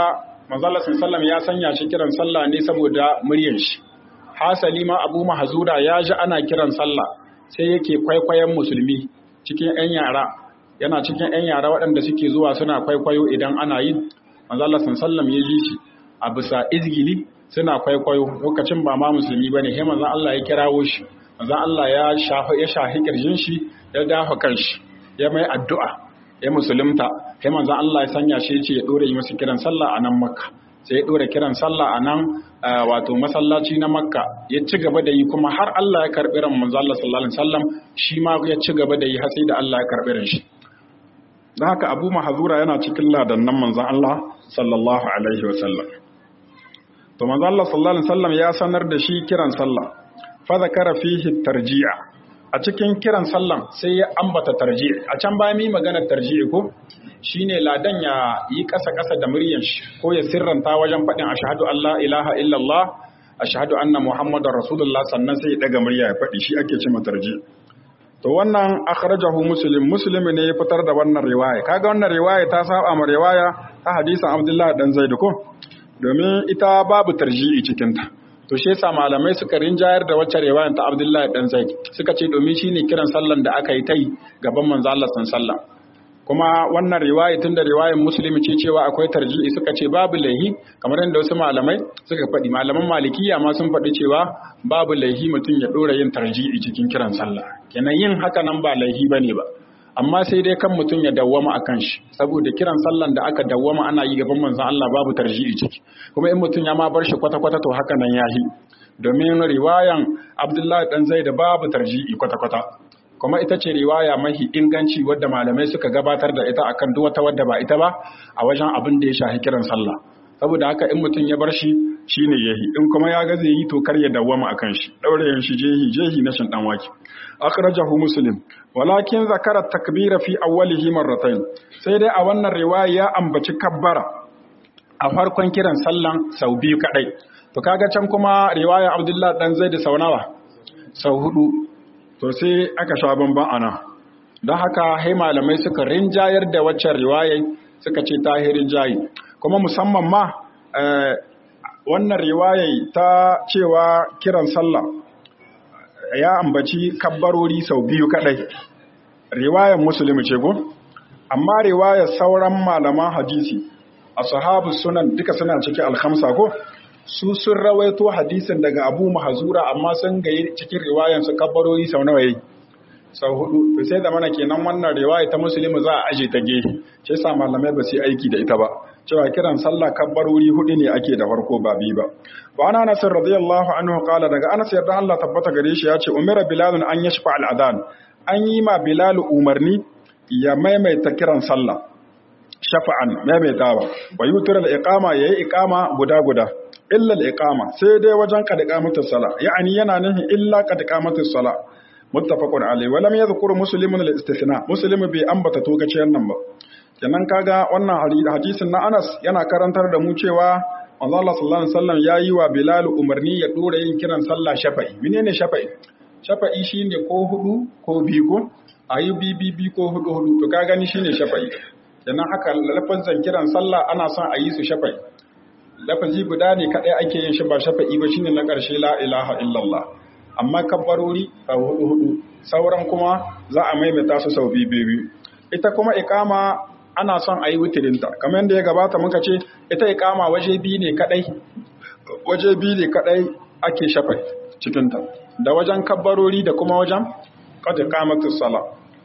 manzo Allah sallallahu ya sanya shi kiran sallah ne saboda muryar shi hasali ma Abu Mahzura ya ji ana kiran sallah sai yake kwaikwayon musulmi cikin 'yan yara yana cikin 'yan yara waɗanda suke zuwa suna kwaikwayo idan ana yin manzo Allah sallallahu ya ji shi a bisa izgili suna kwaikwayo lokacin ba ma musulmi bane sai manzo Allah ya kirawo shi manzo Allah ya shafa ya shahi kirjin shi ya dafa kanshi ya mai addu'a ya musulunta sai manzo Allah ya sanya shi yace ya dore yi masa kiran sallah a nan Makka sai ya dore kiran sallah a nan wato masallaci na Makka ya ci gaba da yi kuma har Allah ya karbi ran manzo Allah sallallahu alaihi wasallam shi ma ya ci gaba da yi har sai da Allah ya karbi ran shi dan haka Abu Mahzura yana cikin ladannan manzon Allah sallallahu alaihi wasallam to manzo Allah sallallahu alaihi wasallam ya sanar da shi kiran sallah fa zakara fihi tarji'a a cikin kiran sallan sai ya ambata tarji'i a can baya mi magana tarji'i ko shine ladan ya yi kasa kasa da muryan shi ko ya sirranta wajen faɗin ashhadu an la ilaha illallah ashhadu anna muhammadar rasulullah sannan sai ya daga murya ya faɗi shi ake cewa tarji'i to wannan akhrajahu muslim muslim ne ya fitar da wannan riwaya kaga wannan riwaya ta saba ma riwaya ta hadisin abdullahi dan zaid ko domin ita babu tarji'i cikinta to shi yasa malamai suka rinjayar da wacce riwayar ta Abdullahi dan Zaid suka ce domin shine kiran sallan da aka yi tai gaban manzo Allah sallallahu kuma wannan riwaya tun da riwayar musulmi ce cewa akwai tarji'i suka ce babu laihi kamar yadda wasu malamai suka faɗi malaman malikiya ma sun faɗi cewa babu laihi mutum ya ɗora yin tarji'i cikin kiran sallah kenan yin haka nan ba laihi bane ba amma sai dai kan mutum ya dawwama a kan shi saboda kiran sallan da aka dawwama ana yi gaban manzon Allah babu tarji'i ciki kuma in mutum ya ma bar shi kwata-kwata to haka nan yahi domin riwayan Abdullahi dan Zaid babu tarji'i kwata-kwata kuma ita ce riwaya mahi inganci wadda malamai suka gabatar da ita akan duk wata wadda ba ita ba a wajen abin da ya shafi kiran sallah saboda haka in mutum ya bar shi shine yahi in kuma ya ga zai yi to kar ya dawwama akan shi daure shi jehi jehi na shin dan waki akhrajahu muslim walakin zakara takbira fi awwalihi marratayn sai dai a wannan riwaya ya ambaci kabbara a farkon kiran sallan sau biyu kadai to kaga can kuma riwaya abdullahi dan zaid sau nawa sau hudu to sai aka sha bamban ana don haka hai malamai suka rinjayar da waccan riwayai suka ce tahirin jayi kuma musamman ma wannan riwayai ta cewa kiran sallah ya ambaci kabbarori sau biyu kadai riwayar musulmi ce go amma riwayar sauran malaman hadisi a sahabu sunan duka suna cikin alhamsa ko su sun rawaito hadisin daga abu mahazura amma sun gayi cikin riwayar su kabbarori sau nawa yayi sau hudu to sai da mana kenan wannan riwaya ta musulmi za a aje ta gefe sai sa malamai ba su aiki da ita ba cewa kiran sallah kabbarori hudu ne ake da farko ba biyu ba wa ana anas radiyallahu anhu qala daga anas yarda Allah tabbata gare shi ya ce umira bilal an yashfa al adan an yi ma bilal umarni ya maimaita kiran sallah shafa'an maimaitawa wa yutir al iqama yayi iqama guda guda illa al iqama sai dai wajen kad iqamatus sala ya'ani yana nufin illa kad iqamatus sala muttafaqun alayhi wa lam yadhkur muslimun al istithna muslim bai ambata togaciyar nan ba kenan kaga wannan hadisin na Anas yana karantar da mu cewa manzo Allah sallallahu alaihi wasallam yayi wa Bilal umarni ya dora yin kiran sallah shafa'i menene shafa'i shafa'i shine ko hudu ko biyu ko ayi bi bi ko hudu hudu to ka gani shine shafa'i kenan haka lafazan kiran sallah ana son a yi su shafa'i lafazi guda ne kadai ake yin shi ba shafa'i ba shine na karshe la ilaha illallah amma kabbarori a hudu hudu sauran kuma za a maimaita su sau biyu biyu ita kuma ikama ana son a yi wutirinta kamar yadda ya gabata muka ce ita ikama waje biyu ne kadai waje biyu ne kadai ake shafa cikinta da wajen kabbarori da kuma wajen kada kamatus sala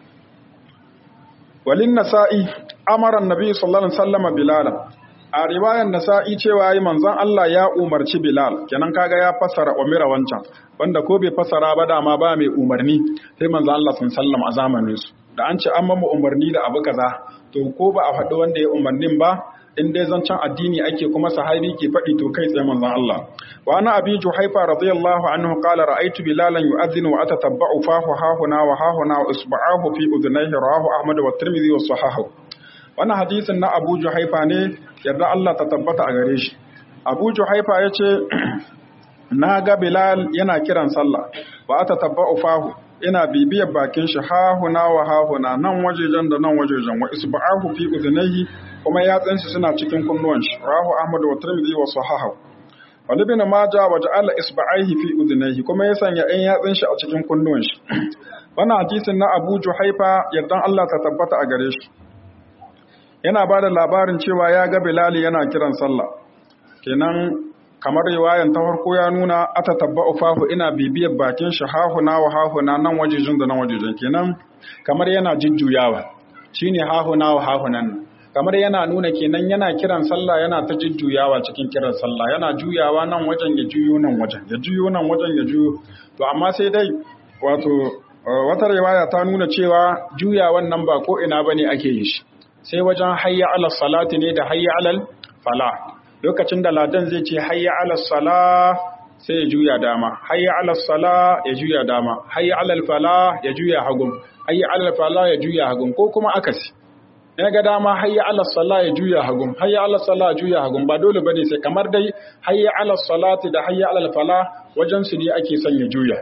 walin nasa'i amaran nabi sallallahu alaihi wasallam bilal a riwayar nasa'i cewa yi manzon Allah ya umarci bilal kenan kaga ya fassara umira wancan wanda ko bai fassara ba dama ba mai umarni sai manzon Allah sallallahu alaihi wasallam a zamanin su da an ce an mamu umarni da abu kaza to ko ba a faɗi wanda ya umarnin ba in dai zancen addini ake kuma sahabi ke faɗi to kai tsaye manzon Allah wa ana abi juhaifa radiyallahu anhu qala ra'aytu bilalan yu'adhdhinu wa atatabba'u fahu hahuna wa hahuna wa isba'ahu fi udhnayhi rawahu ahmad wa tirmidhi wa sahahu wannan hadisin na abu juhaifa ne yarda Allah ta tabbata a gare shi abu juhaifa yace na ga bilal yana kiran sallah wa atatabba'u fahu ina bibiyar bakin shi hahuna wa hahuna nan wajejen da nan wajejen wa isba'ahu fi udhnayhi kuma yatsun shi suna cikin kunnuwan shi rahu ahmad wa tirmidhi wa sahahu wani bin maja wa ja'ala isba'aihi fi udhnayhi kuma ya sanya ɗan yatsun shi a cikin kunnuwan shi wannan hadisin na Abu Juhaifa yardan Allah ta tabbata a gare shi yana ba da labarin cewa ya ga Bilal yana kiran sallah kenan kamar riwayan ta farko ya nuna ata tabba'u fahu ina bibiyar bakin shi hahuna wa hahuna nan wajejin da nan wajejin kenan kamar yana jujjuyawa shine hahuna wa hahunan kamar yana nuna kenan yana kiran sallah yana ta jujjuyawa cikin kiran sallah yana juyawa nan wajen ya juyo nan wajen ya juyo nan wajen ya juyo to amma sai dai wato wata riwaya ta nuna cewa juyawan nan ba ko ina bane ake yi shi sai wajen hayya ala salati ne da hayya alal fala lokacin da ladan zai ce hayya ala sala sai ya juya dama hayya ala sala ya juya dama hayya alal fala ya juya hagun hayya alal fala ya juya hagun ko kuma akasi ya ga dama hayya ala sala ya juya hagun hayya ala sala ya juya hagun ba dole bane sai kamar dai hayya ala salati da hayya alal fala wajen su ne ake son ya juya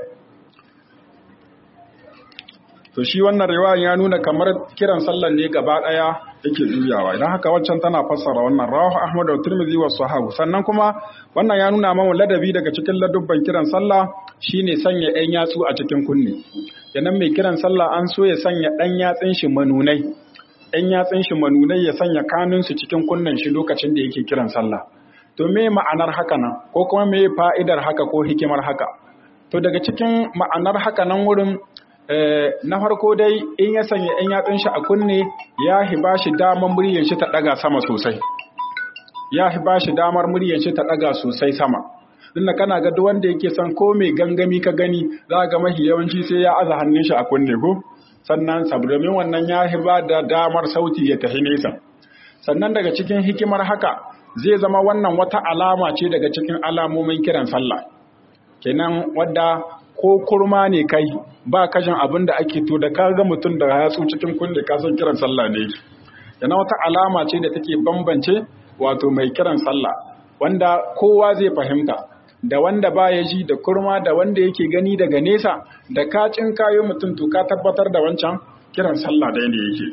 to shi wannan riwaya ya nuna kamar kiran sallan ne gaba daya yake juyawa idan haka waccan tana fassara wannan rawahu ahmad da tirmidhi wa sahabu sannan kuma wannan ya nuna mana ladabi daga cikin ladubban kiran sallah shine sanya ɗan yatsu a cikin kunne kenan mai kiran sallah an so ya sanya ɗan yatsun shi manunai ɗan yatsun shi manunai ya sanya kanun su cikin kunnen shi lokacin da yake kiran sallah to me ma'anar haka nan ko kuma me fa'idar haka ko hikimar haka to daga cikin ma'anar haka nan wurin na farko dai in ya sanya ‘yan yatsun shi a kunne ya hiba shi damar muryar shi ta ɗaga sama sosai ya hiba shi damar muryar shi ta ɗaga sosai sama inda kana ga duk wanda yake son ko mai gangami ka gani za ga mahi yawanci sai ya aza hannun shi a kunne ko sannan saboda wannan ya hiba da damar sauti ya tafi nesa sannan daga cikin hikimar haka zai zama wannan wata alama ce daga cikin alamomin kiran sallah kenan wadda ko kurma ne kai ba kashin abin da ake to da kaga mutum da yatsu cikin kunne ka san kiran sallah ne yana wata alama ce da take bambance wato mai kiran sallah wanda kowa zai fahimta da wanda ba ya ji da kurma da wanda yake gani daga nesa da ka cin kayo mutum to ka tabbatar da wancan kiran sallah da ne yake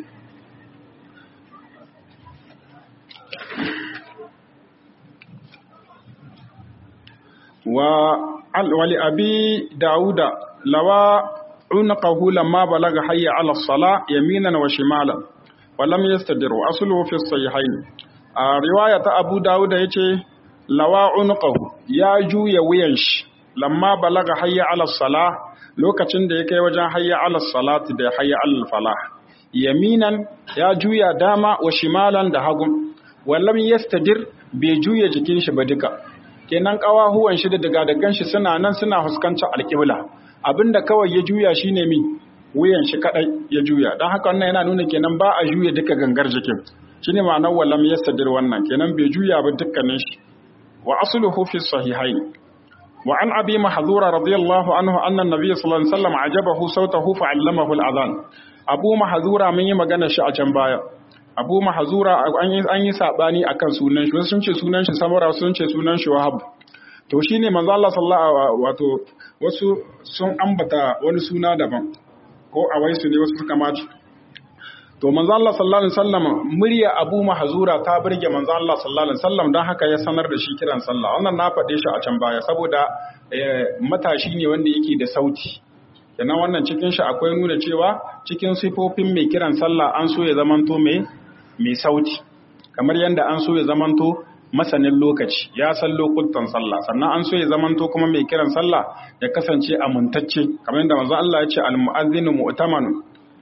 wa ولأبي داود لوى عنقه لما بلغ حي على الصلاة يمينا وشمالا ولم يستدر أصله في الصحيحين رواية أبو داود يتي لوى عنقه يا جو يوينش لما بلغ حي على الصلاة lokacin da ya kai wajen hayya ala salati da hayya ala falah yaminan ya juya dama wa shimalan da hagun wallam yastadir bai juya jikin shi ba duka kenan kawahuwan shi da daga dagan shi suna nan suna fuskantar alƙibla abinda kawai ya juya shine mi wuyan shi kadai ya juya dan haka wannan yana nuna kenan ba a juya duka gangar jikin shine ma'anar wallam yastadir wannan kenan bai juya ba dukkanin shi wa asluhu fi sahihain wa an abi mahdhura radiyallahu anhu anna nabiy sallallahu alaihi wasallam ajabahu sautahu fa'allamahu al-adhan abu mahdhura mun yi magana shi a can baya abu mahazura an yi saɓani a kan sunan shi wasu sun ce sunan shi samura sun ce sunan shi wahab to shi ne manzo Allah sallallahu wato wasu sun ambata wani suna daban ko a waisu ne wasu suka maci to manzo Allah sallallahu alaihi wasallam murya abu mahazura ta burge manzo Allah sallallahu alaihi wasallam don haka ya sanar da shi kiran sallah wannan na faɗe shi a can baya saboda matashi ne wanda yake da sauti kenan wannan cikin shi akwai nuna cewa cikin sifofin mai kiran sallah an so ya zamanto mai mai sauti kamar yadda an so ya zamanto masanin lokaci ya san lokutan sallah sannan an so ya zamanto kuma mai kiran sallah ya kasance amintacce kamar yadda manzo Allah ya ce al-mu'adhdhinu mu'tamanu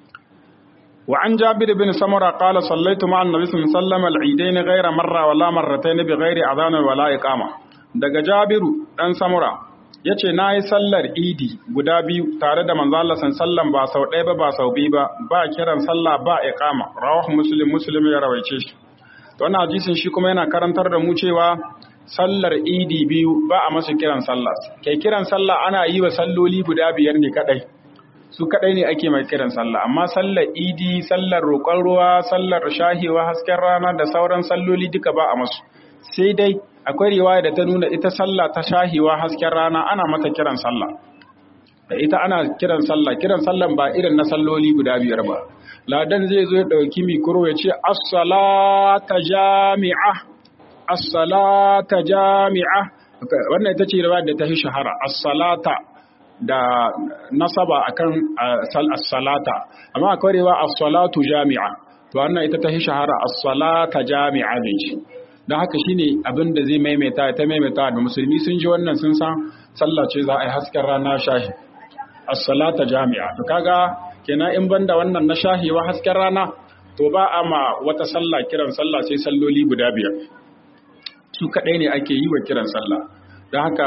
wa an jabir bin samura qala sallaitu ma'a an-nabi sallallahu alaihi wasallam al-eidain ghayra marra wala marratayn bi ghairi adhan wala iqama daga jabiru dan samura ya ce na yi sallar idi guda biyu tare da manzo Allah sallan ba sau ɗaya ba ba sau biyu ba ba kiran sallah ba iqama rawahu muslim muslim ya rawaice shi to wannan hadisin shi kuma yana karantar da mu cewa sallar idi biyu ba a masa kiran sallah kai kiran sallah ana yi wa salloli guda biyar ne kadai su kadai ne ake mai kiran sallah amma sallar idi sallar roƙon ruwa sallar shahewa hasken rana da sauran salloli duka ba a masu sai dai akwai riwaya da ta nuna ita sallah ta shahiwa hasken rana ana mata kiran sallah da ita ana kiran sallah kiran sallan ba irin na salloli guda biyar ba ladan zai zo ya dauki mikro ya ce as-salata jami'a as-salata jami'a wannan ita ce riwaya da ta fi shahara as-salata da nasaba akan as-salata amma akwai riwaya as-salatu jami'a to wannan ita ta fi shahara as-salata jami'a ne shi don haka shine abin da zai maimaita ta maimaita da musulmi sun ji wannan sun san sallah ce za a yi hasken rana shahi as-salata jami'a to kaga kenan in banda wannan na shahiwa hasken rana to ba a ma wata sallah kiran sallah sai salloli guda biyar su kaɗai ne ake yi wa kiran sallah don haka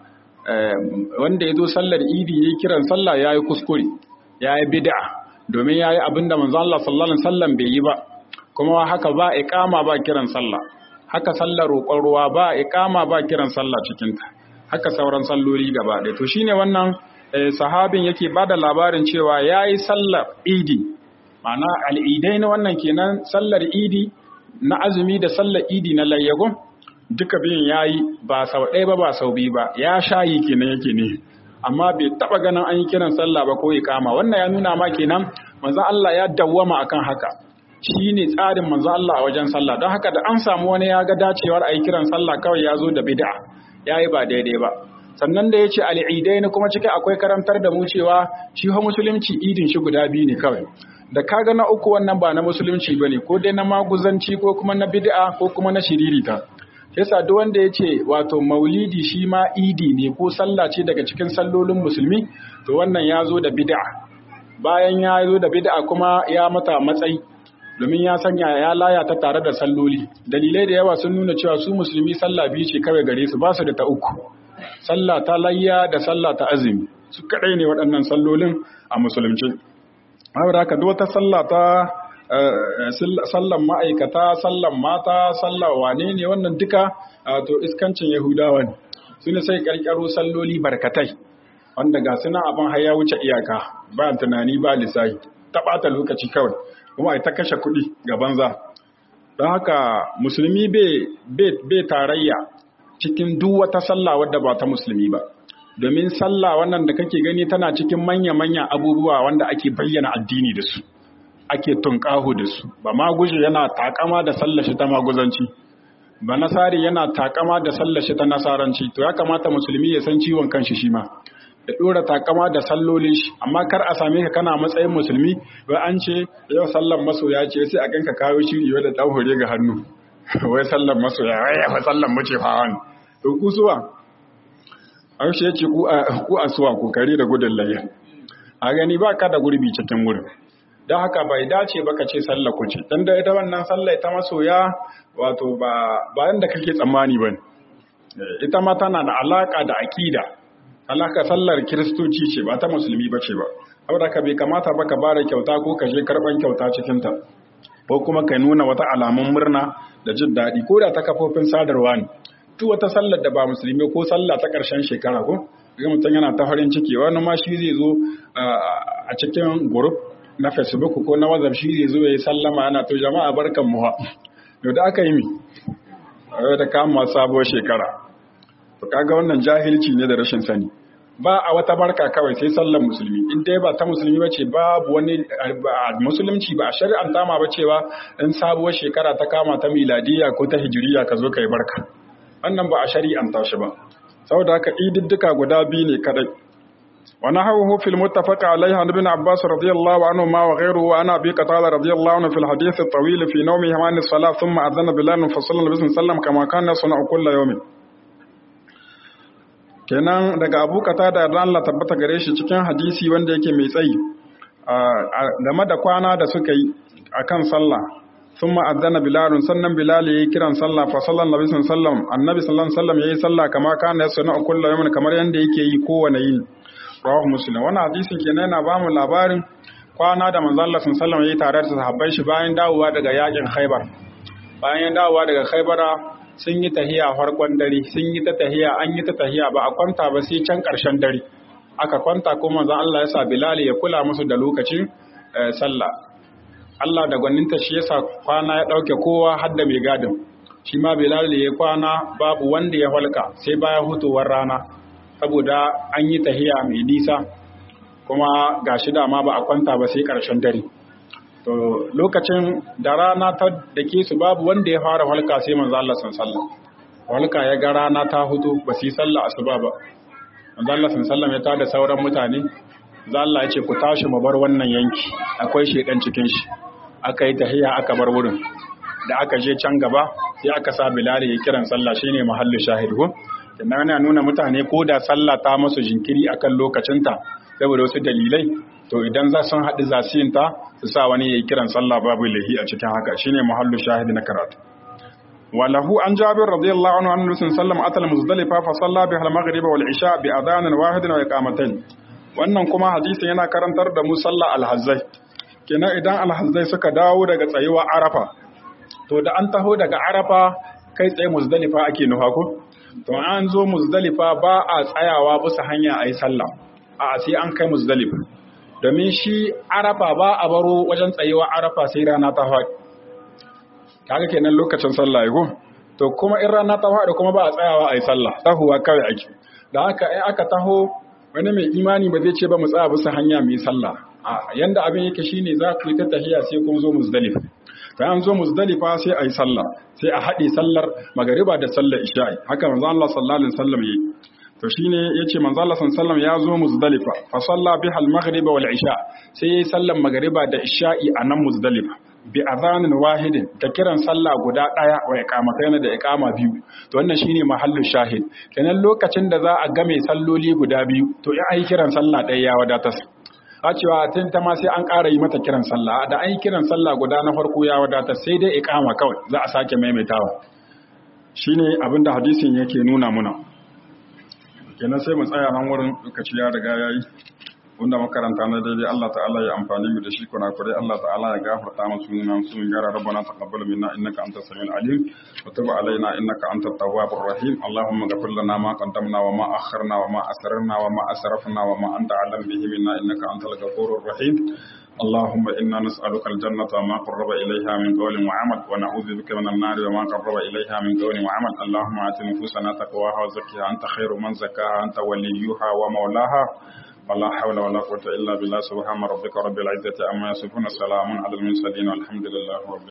wanda ya zo sallar idi ya kiran sallah ya yi kuskure ya yi bid'a domin ya yi abin da manzo Allah sallallahu alaihi wasallam bai yi ba kuma haka ba iqama ba kiran sallah haka sallar roƙon ruwa ba iqama ba kiran sallah cikin ta haka sauran salloli gaba ɗaya to shine wannan sahabin yake bada labarin cewa yayi sallar idi ma'ana al'idai na wannan kenan sallar idi na azumi da sallar idi na layyagun duka biyun ya yi ba sau ɗaya ba ba sau biyu ba ya shayi kenan yake ne amma bai taɓa ganin an yi kiran sallah ba ko kama wannan ya nuna ma kenan manzo Allah ya dawwama akan haka shi ne tsarin manzo Allah a wajen sallah don haka da an samu wani ya ga dacewar a yi kiran sallah kawai ya zo da bid'a ya yi ba daidai ba sannan da ya ce al'idai na kuma cikin akwai karantar da mu cewa shi ha musulunci idin shi guda biyu ne kawai da kaga na uku wannan ba na musulunci ba ne ko dai na maguzanci ko kuma na bid'a ko kuma na shiririta yasa duk wanda ya ce wato maulidi shi ma idi ne ko sallah ce daga cikin sallolin musulmi to wannan ya zo da bid'a bayan ya zo da bid'a kuma ya mata matsayi domin ya sanya ya laya ta tare da salloli dalilai da yawa sun nuna cewa su musulmi sallah biyu ce kawai gare su ba su da ta uku sallah ta layya da sallah ta azumi su kadai ne waɗannan sallolin a musulunci saboda haka duk wata sallah ta sallan ma'aikata sallan mata sallah wane ne wannan duka to iskancin yahudawa ne su ne sai karkaro salloli barkatai wanda ga suna abin haya wuce iyaka ba tunani ba lissahi ta ɓata lokaci kawai kuma a ta kashe kuɗi ga banza don haka musulmi bai tarayya cikin duk wata sallah wadda ba ta musulmi ba domin sallah wannan da kake gani tana cikin manya-manya abubuwa wanda ake bayyana addini da su ake tunƙaho da su ba maguje yana takama da sallashi ta maguzanci ba nasari yana takama da sallashi ta nasaranci to ya kamata musulmi ya san ciwon kanshi shi ma da ɗora takama da sallolin shi amma kar a same ka kana matsayin musulmi ba an ce yau sallan masoya ce sai a ganka kawo shiri wadda ɗan hore ga hannu wai sallan masoya wai ya fa sallan mace fa wani to ku suwa an shi yace ku a suwa ku kare da gudun layya a gani ba ka da gurbi cikin wurin don haka bai dace ba ka ce sallah ku ce don da ita wannan sallah ta masoya wato ba bayan da kake tsammani ba ita ma tana da alaka da akida alaka sallar kiristoci ce ba ta musulmi ba ce ba saboda ka bai kamata ba ka bada kyauta ko ka je karban kyauta cikin ta ko kuma ka nuna wata alamun murna da jin daɗi ko da ta kafofin sadarwa ne duk wata sallar da ba musulmi ko sallah ta ƙarshen shekara ko ga mutum yana ta farin ciki wani ma shi zai zo a cikin group na facebook ko na whatsapp shi zai zo ya yi sallama yana to jama'a barkan mu yau da aka yi mi da kama sabuwar shekara to kaga wannan jahilci ne da rashin sani ba a wata barka kawai sai sallar musulmi in dai ba ta musulmi ba ce babu wani musulunci ba a shari'anta ma ba cewa in sabuwar shekara ta kama ta miladiya ko ta hijiriya ka zo ka yi barka wannan ba a shari'anta shi ba saboda haka ididdika guda biyu ne kadai ونحوه في المتفق عليه عن ابن عباس رضي الله عنهما وغيره وعن ابي قتاده رضي الله عنه في الحديث الطويل في نومه عن الصلاه ثم اذن بلال فصلى النبي صلى الله عليه وسلم كما كان يصنع كل يوم kenan daga abu kata da Allah tabbata gare shi cikin hadisi wanda yake mai tsayi game da kwana da suka yi akan sallah ثم أذن بلال سنن بلال يكرن صلى فصلى النبي صلى الله عليه وسلم النبي صلى الله عليه وسلم يي صلى كما كان يصنع كل يوم kamar yanda yake yi kowane yini rawahu muslim wannan hadisin kenan yana bamu labarin kwana da manzon Allah sallallahu alaihi wasallam yayi tare da sahabbai shi bayan dawowa daga yakin Khaibar bayan dawowa daga Khaibara sun yi tahiya farkon dare sun yi ta tahiya an yi ta tahiya ba a kwanta ba sai can karshen dare aka kwanta ko manzon Allah ya sa Bilal ya kula musu da lokacin sallah Allah da gwaninta shi yasa kwana ya dauke kowa har da mai gadin shi ma Bilal ya kwana babu wanda ya halka sai bayan hutowar rana saboda an yi tahiya mai nisa kuma ga shi dama ba a kwanta ba sai ƙarshen dare to lokacin da rana ta da ke su babu wanda ya fara halka sai manzo Allah sallallahu halka ya ga rana ta hudu ba su yi sallah asuba ba manzo Allah sallallahu ya tada sauran mutane za Allah ya ce ku tashi mu bar wannan yanki akwai shedan cikin shi aka yi tahiya aka bar wurin da aka je can gaba sai aka sa Bilal ya kiran sallah shine mahallu shahid ko kenan yana nuna mutane ko da sallah ta musu jinkiri akan lokacinta saboda wasu dalilai to idan za sun haɗu zasiyinta su sa wani ya yi kiran sallah babu lahi a cikin haka shine mahallu shahid na karatu walahu an jabir radiyallahu anhu annabi sallallahu atal muzdalifa fa salla biha al-maghrib wal isha bi adhan wahid wa iqamatayn wannan kuma hadisin yana karantar da mu sallah al-hazzai kenan idan al-hazzai suka dawo daga tsayuwa arafa to da an taho daga arafa kai tsaye muzdalifa ake nufa ko to an zo muzdalifa ba a tsayawa bisa hanya ayi sallah a sai an kai muzdalifa domin shi arafa ba a baro wajen tsayewa arafa sai rana ta faɗi kaga kenan lokacin sallah ya to kuma in rana ta faɗi kuma ba a tsayawa a yi sallah tahuwa kawai ake da haka in aka taho wani mai imani ba zai ce ba mu tsaya bisa hanya mai sallah a yanda abin yake shine za ku yi ta tahiya sai kun zo muzdalifa bayan zo muzdalifa sai a yi sallah sai a haɗe sallar magariba da sallar isha'i haka manzo Allah sallallahu alaihi wasallam yayi to shine yace manzo Allah sallallahu ya zo Muzdalifa fa salla biha al-maghrib wal isha sai yayi sallan magriba da isha'i a nan Muzdalifa bi adhanin wahidin da kiran sallah guda daya wa iqamatayn da iqama biyu to wannan shine mahallin shahid kenan lokacin da za a game salloli guda biyu to in ai kiran sallah daya ya wadatar a cewa tun ta ma sai an ƙara yi mata kiran sallah da an yi kiran sallah guda na farko ya wadatar sai dai iqama kawai za a sake maimaitawa shine abinda hadisin yake nuna muna kenan sai mu tsaya nan wurin lokaci ya riga yayi wanda makaranta na daidai Allah ta'ala ya amfani mu da shi kuna kure Allah ta'ala ya gafarta mu sunan su mun gara rabbana taqabbal minna innaka antas samiul alim wa tub alaina innaka antat tawwabur rahim allahumma ghfir lana ma qaddamna wa ma akharna wa ma asrarna wa ma asrafna wa ma anta alam bihi minna innaka antal ghafurur rahim اللهم إنا نسألك الجنة وما قرب إليها من قول وعمل ونعوذ بك من النار وما قرب إليها من قول وعمل اللهم آت نفوسنا تقواها وزكها أنت خير من زكاها أنت وليها ومولاها ولا حول ولا قوة إلا بالله سبحان ربك رب العزة أما يصفون سلام على المرسلين والحمد لله رب